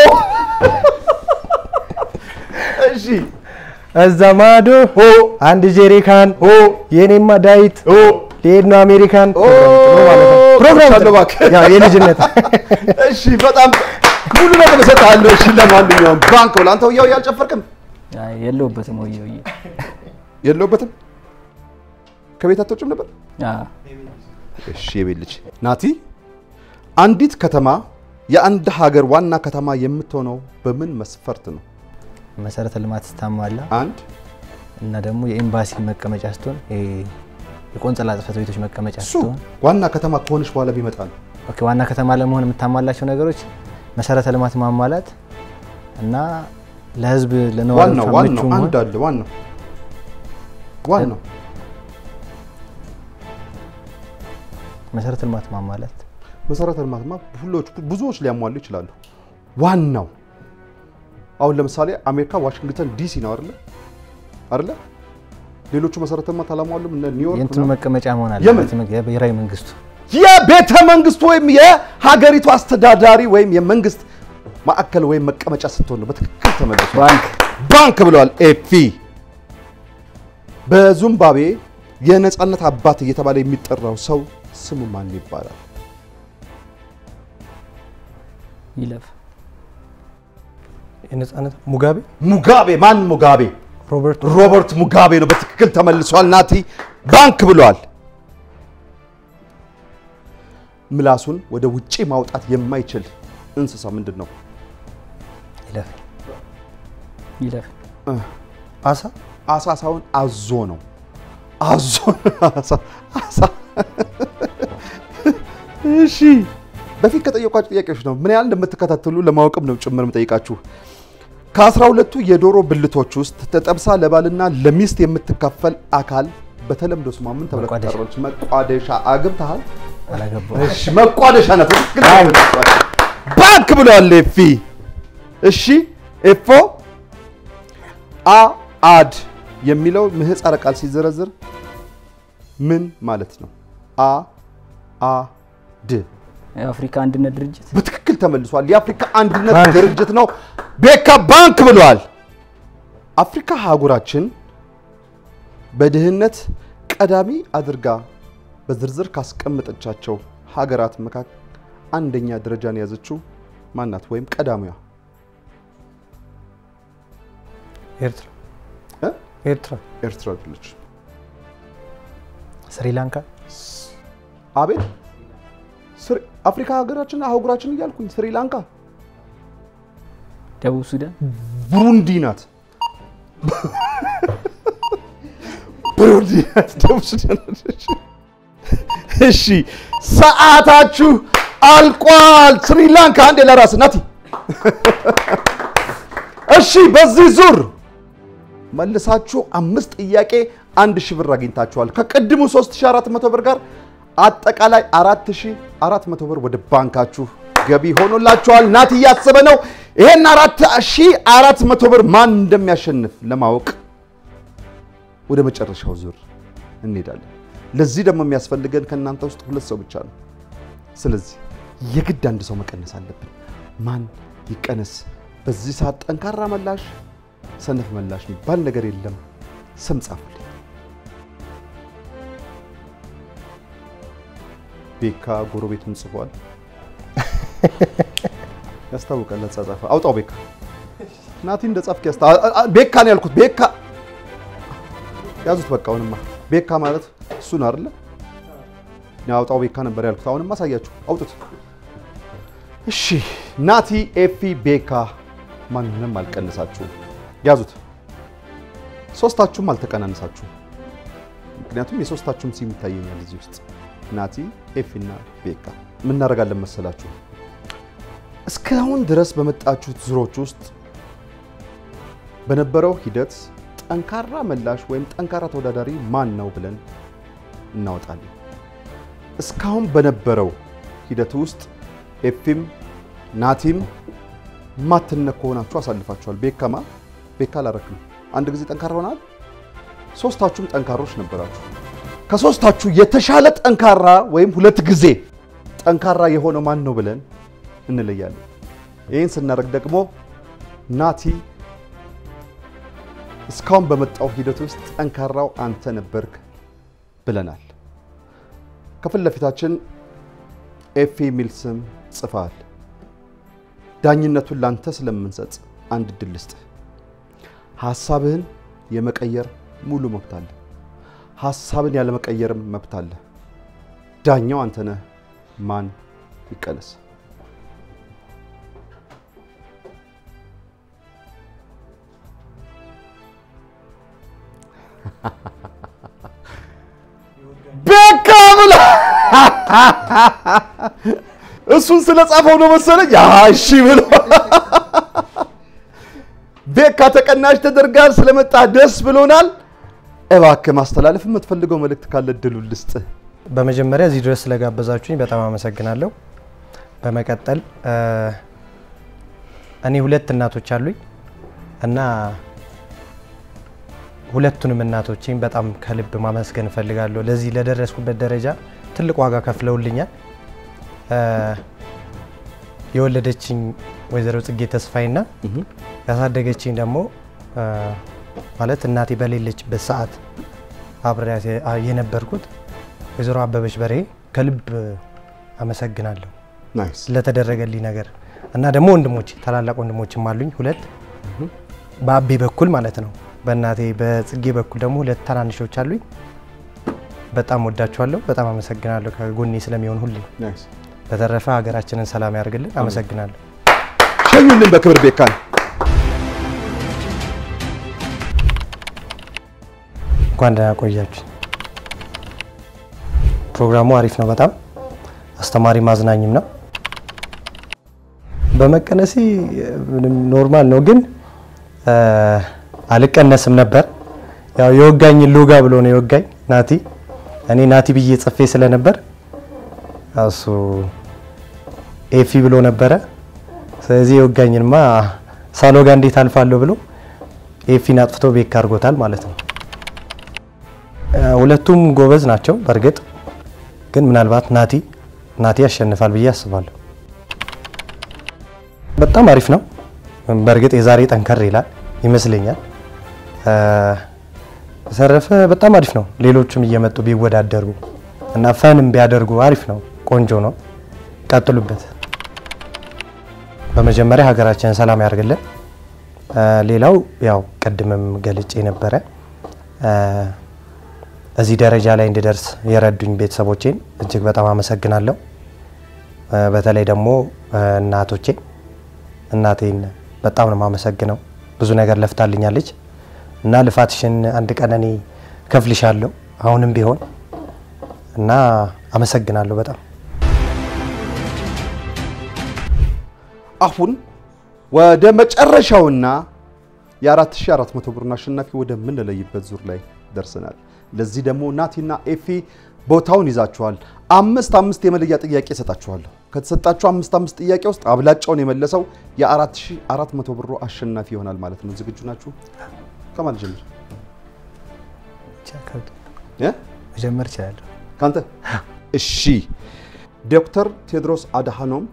እሺ እዛ ማዶ ሆ አንድ ጄሪካን ሆ የኔማ ዳዊት ሆ ሊሄድ ነው አሜሪካን ኦ ፕሮግራም ቻለው እባክህ። ያው የልጅነት እሺ በጣም ሙሉ ነገር እሰጥሃለሁ። እሺ ለማንኛውም ባንክ ብለህ አንተ ሆያው ያልጨፈርክም አይ የለሁበትም ወየ ወየ የለውበትም ከቤት አትወጭም ነበር? አዎ እሺ የቤት ልጅ ናቲ፣ አንዲት ከተማ የአንድ ሀገር ዋና ከተማ የምትሆነው በምን መስፈርት ነው? መሰረተ ልማት ስታሟላ አንድ እና ደግሞ የኤምባሲ መቀመጫ ስትሆን ይሄ የቆንጽላ ጽሕፈት ቤቶች መቀመጫ እሱ ስትሆን ዋና ከተማ ከሆነች በኋላ ቢመጣ ነው። ኦኬ፣ ዋና ከተማ ለመሆን የምታሟላቸው ነገሮች መሰረተ ልማት ማሟላት እና ለህዝብ ለነዋሪዎች ዋናው ምቹ ዋናው መሆን አንድ አለ። ዋናው ዋናው መሰረተ ልማት ማሟላት መሰረተ ልማትማ ሁሎች ብዙዎች ሊያሟሉ ይችላሉ። ዋናው አሁን ለምሳሌ አሜሪካ ዋሽንግተን ዲሲ ነው አይደለ? አይደለ? ሌሎቹ መሰረተ ልማት አላሟሉም። እነ ኒውዮርክ የእንትኑ ምናምን። መቀመጫ መሆን የምን? አለበት የብሔራዊ መንግስቱ የቤተ መንግስቱ ወይም የሀገሪቱ አስተዳዳሪ ወይም የመንግስት ማዕከል ወይም መቀመጫ ስትሆን ነው። በትክክል ተመልሶ ባንክ ባንክ ብለዋል። ኤፒ በዚምባብዌ የነጻነት አባት እየተባለ የሚጠራው ሰው ስሙ ማን ይባላል? ይለፍ የነጻነት ሙጋቤ ሙጋቤ። ማን ሙጋቤ? ሮበርት ሮበርት ሙጋቤ ነው። በትክክል ተመልሷል። ናቲ ባንክ ብለዋል። ምላሱን ወደ ውጪ ማውጣት የማይችል እንስሳ ምንድን ነው? ይለፍ ይለፍ አሳ አሳ ሳይሆን አዞ ነው። አዞ አሳ አሳ። እሺ በፊት ከጠየቋችሁ ጥያቄዎች ነው ምን ያህል እንደምትከታተሉ ለማወቅም ነው ጭምር የምጠይቃችሁ። ከአስራ ሁለቱ የዶሮ ብልቶች ውስጥ ተጠብሳ ለባልና ለሚስት የምትካፈል አካል በተለምዶ ስሟ ምን ተብላ መቋደሻ። ትጠራለች? መቋደሻ። አግብተሃል? አላገባው እሺ መቋደሻ ናት። በትክክል ተመልሷል። ባንክ ብለዋል ኤፊ። እሺ ኤፎ አ አድ የሚለው ምህፃረ ቃል ሲዘረዝር ምን ማለት ነው? አ አ ድ የአፍሪካ አንድነት ድርጅት በትክክል ተመልሷል። የአፍሪካ አንድነት ድርጅት ነው። ቤካ ባንክ ብለዋል። አፍሪካ አህጉራችን በድህነት ቀዳሚ አድርጋ በዝርዝር ካስቀመጠቻቸው ሀገራት መካከል አንደኛ ደረጃን የያዘችው ማናት? ወይም ቀዳሚዋ ኤርትራ እ? ኤርትራ ኤርትራ አይደለች። ስሪላንካ አቤት ስሪ- አፍሪካ ሀገራችን አህጉራችን እያልኩኝ ስሪላንካ፣ ደቡብ ሱዳን ብሩንዲ ናት። ብሩንዲ ናት። ደቡብ ሱዳን አይደለች። እሺ ሰዓታችሁ አልቋል። ስሪላንካ አንዴ ለራስ ናቲ። እሺ በዚህ ዙር መልሳችሁ አምስት ጥያቄ አንድ ሺህ ብር አግኝታችኋል። ከቅድሙ 3400 ብር ጋር አጠቃላይ 4400 ብር ወደ ባንካችሁ ገቢ ሆኖላችኋል። ናቲ እያሰበ ነው። ይሄን 4400 ብር ማን እንደሚያሸንፍ ለማወቅ ወደ መጨረሻው ዙር እንሄዳለን። ለዚህ ደግሞ የሚያስፈልገን ከእናንተ ውስጥ ሁለት ሰው ብቻ ነው። ስለዚህ የግድ አንድ ሰው መቀነስ አለብን። ማን ይቀነስ? በዚህ ሰዓት ጠንካራ መላሽ፣ ሰነፍ መላሽ የሚባል ነገር የለም። ስም ጻፉልኝ። ቤካ ጎረቤቱን ጽፏል። ያስታውቃል። አጻጻፈ አውጣው ቤካ ናቲ እንደ ጻፍክ ያስታ አ- አ- ቤካ ነው ያልኩት። ቤካ ያዙት። በቃ አሁንማ ቤካ ማለት እሱ ነው አይደለ? አውጣው ቤካ ነበር ያልኩት። አሁንማ አሳያችሁ። አውጡት። እሺ ናቲ፣ ኤፊ፣ ቤካ ማንንም አልቀነሳችሁም። ያዙት። ሶስታችሁም አልተቀናነሳችሁም። ምክንያቱም የሶስታችሁም ሲም ይታየኛል እዚህ ውስጥ ናቲ፣ ኤፊ እና ቤካ። ምን እናደርጋለን መሰላችሁ? እስካሁን ድረስ በመጣችሁት ዙሮች ውስጥ በነበረው ሂደት ጠንካራ መላሽ ወይም ጠንካራ ተወዳዳሪ ማን ነው ብለን እናወጣለን። እስካሁን በነበረው ሂደት ውስጥ ኤፊም ናቲም ማትነኩ ሆናችሁ አሳልፋችኋል። ቤካማ ቤካ አላረክም። አንድ ጊዜ ጠንካራ ሆናል። ሶስታችሁም ጠንካሮች ነበራችሁ። ከሶስታችሁ የተሻለ ጠንካራ ወይም ሁለት ጊዜ ጠንካራ የሆነው ማን ነው ብለን እንለያለን። ይህን ስናደርግ ደግሞ ናቲ እስካሁን በመጣው ሂደት ውስጥ ጠንካራው አንተ ነበርክ ብለናል። ከፊት ለፊታችን ኤፌ የሚል ስም ጽፈሃል። ዳኝነቱን ላንተ ስለምንሰጥ አንድ እድል ልስጥህ። ሀሳብህን የመቀየር ሙሉ መብት አለ። ሀሳብን ያለመቀየርም መብት አለ። ዳኛው አንተ ነህ። ማን ይቀነስ? ቤካ ብላ እሱን ስለጻፈው ነው መሰለኝ። ያ እሺ ብሎ ቤካ ተቀናሽ ተደርጋል። ስለመጣ ደስ ብሎናል። እባክህ ማስተላለፍ የምትፈልገው መልእክት ካለ እድሉን ልስጥህ። በመጀመሪያ እዚህ ድረስ ስለጋበዛችሁኝ በጣም አመሰግናለሁ። በመቀጠል እ፣ እኔ ሁለት እናቶች አሉኝ እና ሁለቱንም እናቶቼን በጣም ከልብ ማመስገን እፈልጋለሁ። ለዚህ ለደረስኩበት ደረጃ ትልቅ ዋጋ ከፍለውልኛል። እ፣ የወለደችኝ ወይዘሮ ጽጌ ተስፋይና ያሳደገችኝ ደግሞ እ፣ ማለት እናቴ በሌለችበት ሰዓት አብሬያት የነበርኩት ወይዘሮ አበበች በርሄ ከልብ አመሰግናለሁ ናይስ ስለተደረገልኝ ነገር እና ደግሞ ወንድሞች ታላላቅ ወንድሞችም አሉኝ ሁለት በአቤ በኩል ማለት ነው። በእናቴ በጽጌ በኩል ደግሞ ሁለት ታናንሾች አሉኝ። በጣም ወዳችኋለሁ። በጣም አመሰግናለሁ ከጎኔ ስለሚሆን ሁሌ። ናይስ። በተረፈ ሀገራችንን ሰላም ያደርግልን። አመሰግናለሁ። ሸኙልን በክብር ቤካን። እንኳን ደህና ቆያችሁ። ፕሮግራሙ አሪፍ ነው። በጣም አስተማሪ ማዝናኝም ነው። በመቀነሴ ምንም ኖርማል ነው፣ ግን እ፣ አልቀነስም ነበር። ያው የወጋኝ ሎጋ ብሎ ነው የወጋኝ ናቲ። እኔ ናቲ ብዬ ጽፌ ስለነበር ያው እሱ ኤፊ ብሎ ነበረ። ስለዚህ የወጋኝንማ ሳሎጋ እንዴት አልፋለሁ ብሎ ኤፊን አጥፍቶ ቤክ አድርጎታል ማለት ነው። እ፣ ሁለቱም ጎበዝ ናቸው። በእርግጥ ግን ምናልባት ናቲ ናቲ ያሸንፋል ብዬ አስባለሁ። በጣም አሪፍ ነው። በእርግጥ የዛሬ ጠንከር ይላል ይመስለኛል። እ፣ በተረፈ በጣም አሪፍ ነው። ሌሎችም እየመጡ ቢወዳደሩ እና ፈንም ቢያደርጉ አሪፍ ነው፣ ቆንጆ ነው። ቀጥሉበት። በመጀመሪያ ሀገራችንን ሰላም ያደርግልን። እ፣ ሌላው ያው ቅድምም ገልጬ ነበረ እ፣ እዚህ ደረጃ ላይ እንድደርስ የረዱኝ ቤተሰቦቼን እጅግ በጣም አመሰግናለሁ። እ፣ በተለይ ደግሞ እ፣ እናቶቼ እናቴን በጣም ነው የማመሰግነው። ብዙ ነገር ለፍታልኛለች እና ልፋትሽን አንድ ቀን እኔ ከፍልሻለሁ አሁንም ቢሆን እና አመሰግናለሁ በጣም አሁን ወደ መጨረሻውና የ4400 ብሩን አሸናፊ ወደምንለይበት ዙር ላይ ደርሰናል። ለዚህ ደግሞ ናቲና ኤፊ ቦታውን ይዛችኋል። አምስት አምስት የመለያ ጥያቄ እሰጣችኋለሁ። ከተሰጣችሁ አምስት አምስት ጥያቄ ውስጥ አብላጫውን የመለሰው የ4400 ብሩ አሸናፊ ይሆናል ማለት ነው። ዝግጁ ናችሁ? ከማን ጀምር? እ? መጀመር እችላለሁ። ካንተ እሺ። ዶክተር ቴድሮስ አድሃኖም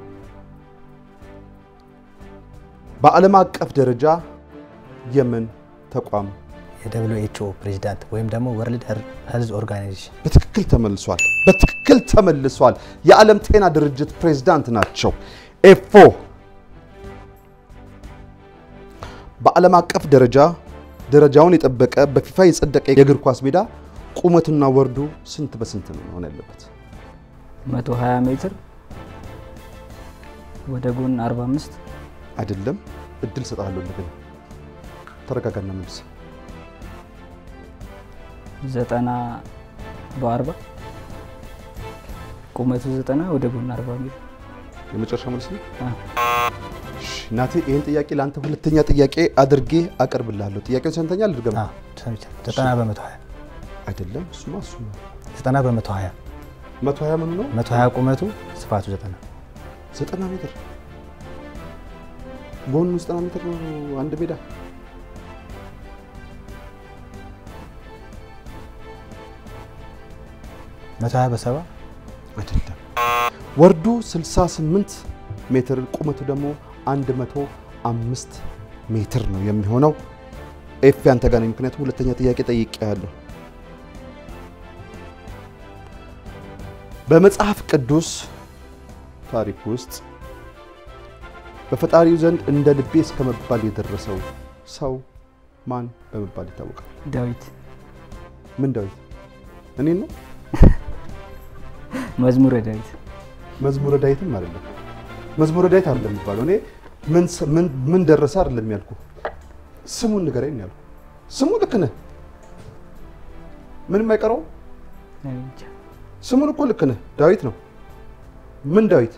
በዓለም አቀፍ ደረጃ የምን ተቋም የደብሊው ኤች ኦ ፕሬዚዳንት ወይም ደግሞ ወርልድ ሄልዝ ኦርጋናይዜሽን በትክክል ተመልሷል። በትክክል ተመልሷል። የዓለም ጤና ድርጅት ፕሬዝዳንት ናቸው። ኤፎ በዓለም አቀፍ ደረጃ ደረጃውን የጠበቀ በፊፋ የጸደቀ የእግር ኳስ ሜዳ ቁመቱና ወርዱ ስንት በስንት ነው መሆን ያለበት? 120 ሜትር ወደ ጎን 45 አይደለም። እድል ሰጣለሁ። እንደገና ተረጋጋና መልስ። ዘጠና በ40 ቁመቱ 90 ወደ ጎን 40 ሜትር የመጨረሻ መልስ ነው። አዎ። እሺ፣ ናቴ ይህን ጥያቄ ለአንተ ሁለተኛ ጥያቄ አድርጌ አቀርብልሃለሁ። ጥያቄውን ሰምተኛ ልድገም። አዎ፣ ሰምቻለሁ። ዘጠና በመቶ ሀያ አይደለም፣ እሱማ እሱ ነው። ዘጠና በመቶ ሀያ መቶ ሀያ ምኑ ነው? መቶ ሀያ ቁመቱ ስፋቱ ዘጠና ዘጠና ሜትር ጎኑ ዘጠና ሜትር ነው አንድ ሜዳ። መቶ ሀያ በሰባ አይደለም። ወርዱ 68 ሜትር ቁመቱ ደግሞ 105 ሜትር ነው የሚሆነው። ኤፍ ያንተ ጋር ነኝ፣ ምክንያቱም ሁለተኛ ጥያቄ ጠይቄያለሁ። በመጽሐፍ ቅዱስ ታሪክ ውስጥ በፈጣሪው ዘንድ እንደ ልቤ እስከ መባል የደረሰው ሰው ማን በመባል ይታወቃል? ዳዊት ምን ዳዊት? እኔ ነው መዝሙረ ዳዊት መዝሙረ ዳዊትም አይደለም። መዝሙረ ዳዊት አይደለም የሚባለው። እኔ ምን ስ- ምን- ምን ደረሰ አይደለም ያልኩ፣ ስሙን ንገረኝ ነው ያልኩ። ስሙ ልክ ነህ፣ ምንም አይቀረውም። እኔ እንጃ። ስሙን እኮ ልክ ነህ፣ ዳዊት ነው። ምን ዳዊት?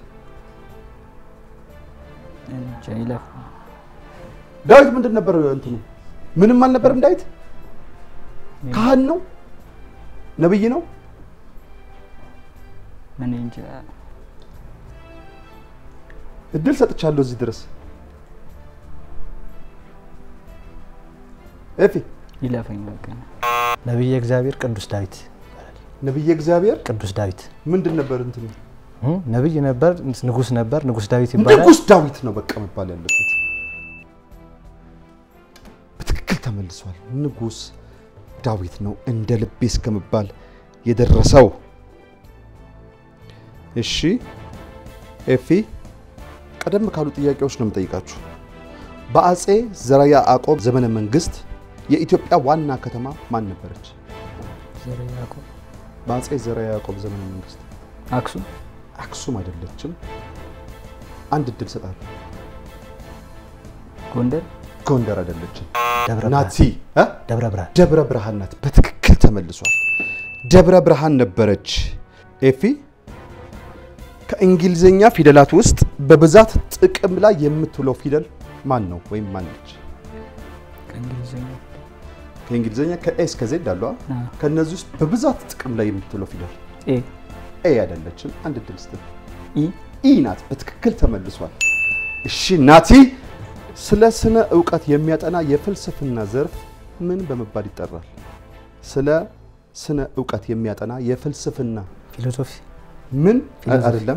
እኔ እንጃ ይለፍ ዳዊት ምንድን ነበር እንትኑ? ምንም አልነበረም። ዳዊት ካህን ነው፣ ነብይ ነው። እኔ እንጃ እድል ሰጥቻለሁ እዚህ ድረስ። ኤፊ ይለፈኝ በቃ ነቢየ እግዚአብሔር ቅዱስ ዳዊት ነብየ እግዚአብሔር ቅዱስ ዳዊት ምንድን ነበር እንትኑ? እም፣ ነቢይ ነበር፣ ንጉስ ነበር፣ ንጉስ ዳዊት ይባላል። ንጉስ ዳዊት ነው በቃ መባል ያለበት። በትክክል ተመልሷል። ንጉስ ዳዊት ነው እንደ ልቤ እስከመባል የደረሰው። እሺ ኤፊ፣ ቀደም ካሉ ጥያቄዎች ነው የምጠይቃችሁ። በአጼ ዘርዓ ያዕቆብ ዘመነ መንግስት የኢትዮጵያ ዋና ከተማ ማን ነበረች? ዘርዓ ያዕቆብ በአጼ ዘርዓ ያዕቆብ ዘመነ መንግስት አክሱም አክሱም አይደለችም። አንድ እድል ሰጣለሁ። ጎንደር ጎንደር አይደለችም። ደብረ ናቲ ብርሃን እ? ደብረ ብርሃን ደብረ ብርሃን ናት። በትክክል ተመልሷል። ደብረ ብርሃን ነበረች። ኤፊ ከእንግሊዝኛ ፊደላት ውስጥ በብዛት ጥቅም ላይ የምትውለው ፊደል ማን ነው ወይም ማን ነች? ከእንግሊዝኛ ከእንግሊዝኛ ከኤ እስከ ዜድ አሉ። አ? አ፣ ከእነዚህ ውስጥ በብዛት ጥቅም ላይ የምትውለው ፊደል ኤ ኤ አይደለችም። አንድ እድል ስጥ። ኢ ኢ ናት። በትክክል ተመልሷል። እሺ ናቲ፣ ስለ ስነ እውቀት የሚያጠና የፍልስፍና ዘርፍ ምን በመባል ይጠራል? ስለ ስነ እውቀት የሚያጠና የፍልስፍና ፊሎሶፊ ምን ፊሎሶፊ። አይደለም።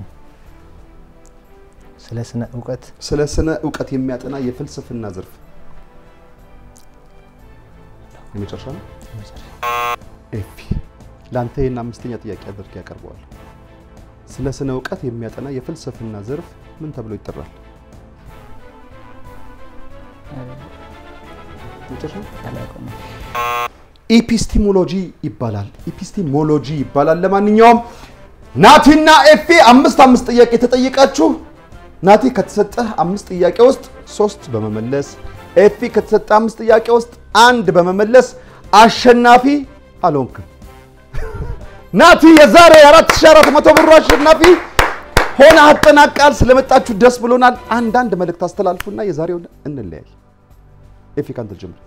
ስለ ስነ እውቀት ስለ ስነ እውቀት የሚያጠና የፍልስፍና ዘርፍ የመጨረሻ ነው። ኤፊ ለአንተ ይህን አምስተኛ ጥያቄ አድርጌ ያቀርበዋል። ስለ ስነ እውቀት የሚያጠና የፍልስፍና ዘርፍ ምን ተብሎ ይጠራል? መጨረሻ አላውቅም። ኢፒስቲሞሎጂ ይባላል። ኢፒስቲሞሎጂ ይባላል። ለማንኛውም ናቲና ኤፌ አምስት አምስት ጥያቄ ተጠይቃችሁ ናቲ ከተሰጠህ አምስት ጥያቄ ውስጥ ሶስት በመመለስ ኤፌ ከተሰጠ አምስት ጥያቄ ውስጥ አንድ በመመለስ አሸናፊ አልሆንክም። ናቲ የዛሬ 4400 ብሩ አሸናፊ ሆነ አጠናቃል። ስለመጣችሁ ደስ ብሎናል። አንዳንድ መልእክት አስተላልፉና የዛሬውን እንለያይ። ኤፌ ካንተ ጀምር።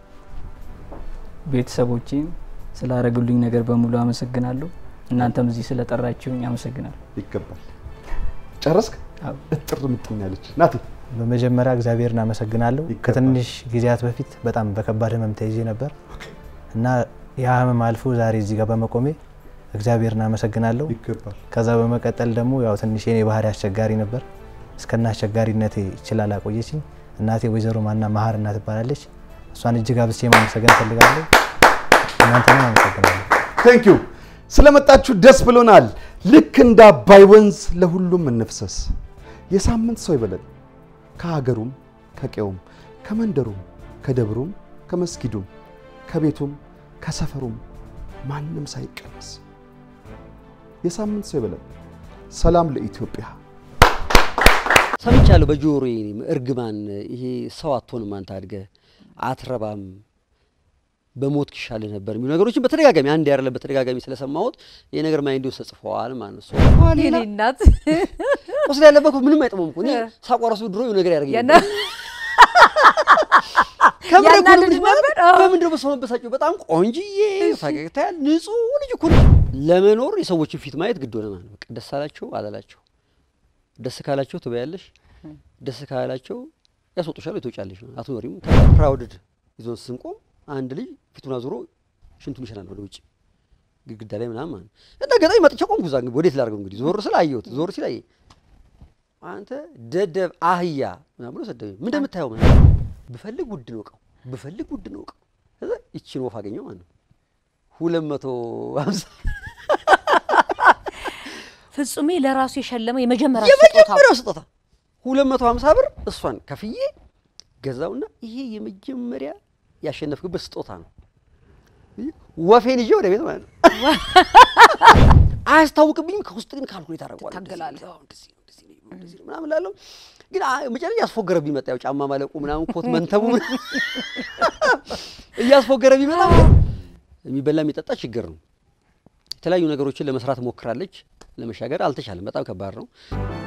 ቤተሰቦቼን ስላደረጉልኝ ነገር በሙሉ አመሰግናለሁ። እናንተም እዚህ ስለጠራችሁኝ አመሰግናለሁ። ይገባል። ጨረስክ? አዎ። እጥር ምጥን ያለች ናቲ በመጀመሪያ እግዚአብሔርን አመሰግናለሁ። ይገባል። ከትንሽ ጊዜያት በፊት በጣም በከባድ ህመም ተይዤ ነበር እና ያ ህመም አልፎ ዛሬ እዚህ ጋር በመቆሜ እግዚአብሔርን አመሰግናለሁ። ይገባል። ከዛ በመቀጠል ደግሞ ያው ትንሽ የኔ ባህሪ አስቸጋሪ ነበር። እስከና አስቸጋሪነቴ ይችላል አቆየችኝ። እናቴ ወይዘሮ ማና መሀር እናት ትባላለች። እሷን እጅግ አብዝቼ ማመሰገን እፈልጋለሁ። እናንተንም አመሰግናለሁ። ቴንክ ዩ ስለመጣችሁ ደስ ብሎናል። ልክ እንደ አባይ ወንዝ ለሁሉም እንፍሰስ። የሳምንት ሰው ይበለን። ከሀገሩም ከቄውም ከመንደሩም ከደብሩም ከመስጊዱም ከቤቱም ከሰፈሩም ማንም ሳይቀነስ የሳምንት ሰው ይበለን። ሰላም ለኢትዮጵያ። ሰምቻለሁ በጆሮዬ እኔም እርግማን ይሄ ሰው አትሆንም አንተ አድገህ አትረባም በሞት ይሻልህ ነበር የሚሉ ነገሮችን በተደጋጋሚ አንድ ያረለ በተደጋጋሚ ስለሰማሁት ይሄ ነገር ማይንድ ውስጥ ተጽፈዋል ማለት ነው። ሶፋ ሌላ የኔ እናት ቁስል ያለበት እኮ ምንም አይጥመም እኮ እኔ ሳቋራሱ ድሮ የሆነ ነገር ያደርገኝ ያና- ከምር እኮ ነው ያናድድ የምልሽ ማለት ነበር? አዎ። በምንድን ነው በሰው መበሳጨው? በጣም ቆንጅዬ ፈገግታ ያለ ንጹህ ልጅ እኮ ነች። ለመኖር የሰዎችን ፊት ማየት ግድ ሆነ ማለት ነው። በቃ ደስ አላቸው አላላቸው፣ ደስ ካላቸው ትበያለሽ፣ ደስ ካላቸው ያስወጡሻል፣ ትወጫለሽ። አትኖሪም። ፕራውድድ ይዞን ስንቆም አንድ ልጅ ፊቱን አዙሮ ሽንቱን ይሸናል ወደ ውጭ ግድግዳ ላይ ምናምን ማለት ነው። እና ገጣሚ መጥቼ ቆምኩ እዛ። እንግዲህ ወዴት ላድርገው እንግዲህ ዞር ስል አየሁት። ዞር ሲል አየኝ። አንተ ደደብ አህያ ምናምን ብሎ ሰደበኝ። ምን እንደምታየው ምናምን ብፈልግ ውድ ነው እቃው፣ ብፈልግ ውድ ነው እቃው። ከዛ ይቺን ወፍ አገኘው ማለት ነው ሁለት መቶ ሀምሳ ፍጹሜ ለራሱ የሸለመው የመጀመሪያ ስጦታ የመጀመሪያው ስጦታ ሁለት መቶ ሀምሳ ብር እሷን ከፍዬ ገዛውና ይሄ የመጀመሪያ ያሸነፍክበት ስጦታ ነው። ወፌን ይዤ ወደ ቤት ማለት ነው። አያስታውቅብኝም። ከውስጥ ግን ካልኩሌት አደርገዋለሁ። እንደዚህ ትታገላለህ። ነው፣ እንደዚህ ነው፣ እንደዚህ ነው፣ እንደዚህ ነው ምናምን እላለሁ። ግን አ- መጨረሻ ያስፎገረብኝ መጣ። ያው ጫማ ማለቁ ምናምን ኮት መንተቡ ምናምን እያስፎገረብኝ መጣ። የሚበላ የሚጠጣ ችግር ነው። የተለያዩ ነገሮችን ለመስራት ሞክራለች። ለመሻገር አልተቻለም። በጣም ከባድ ነው።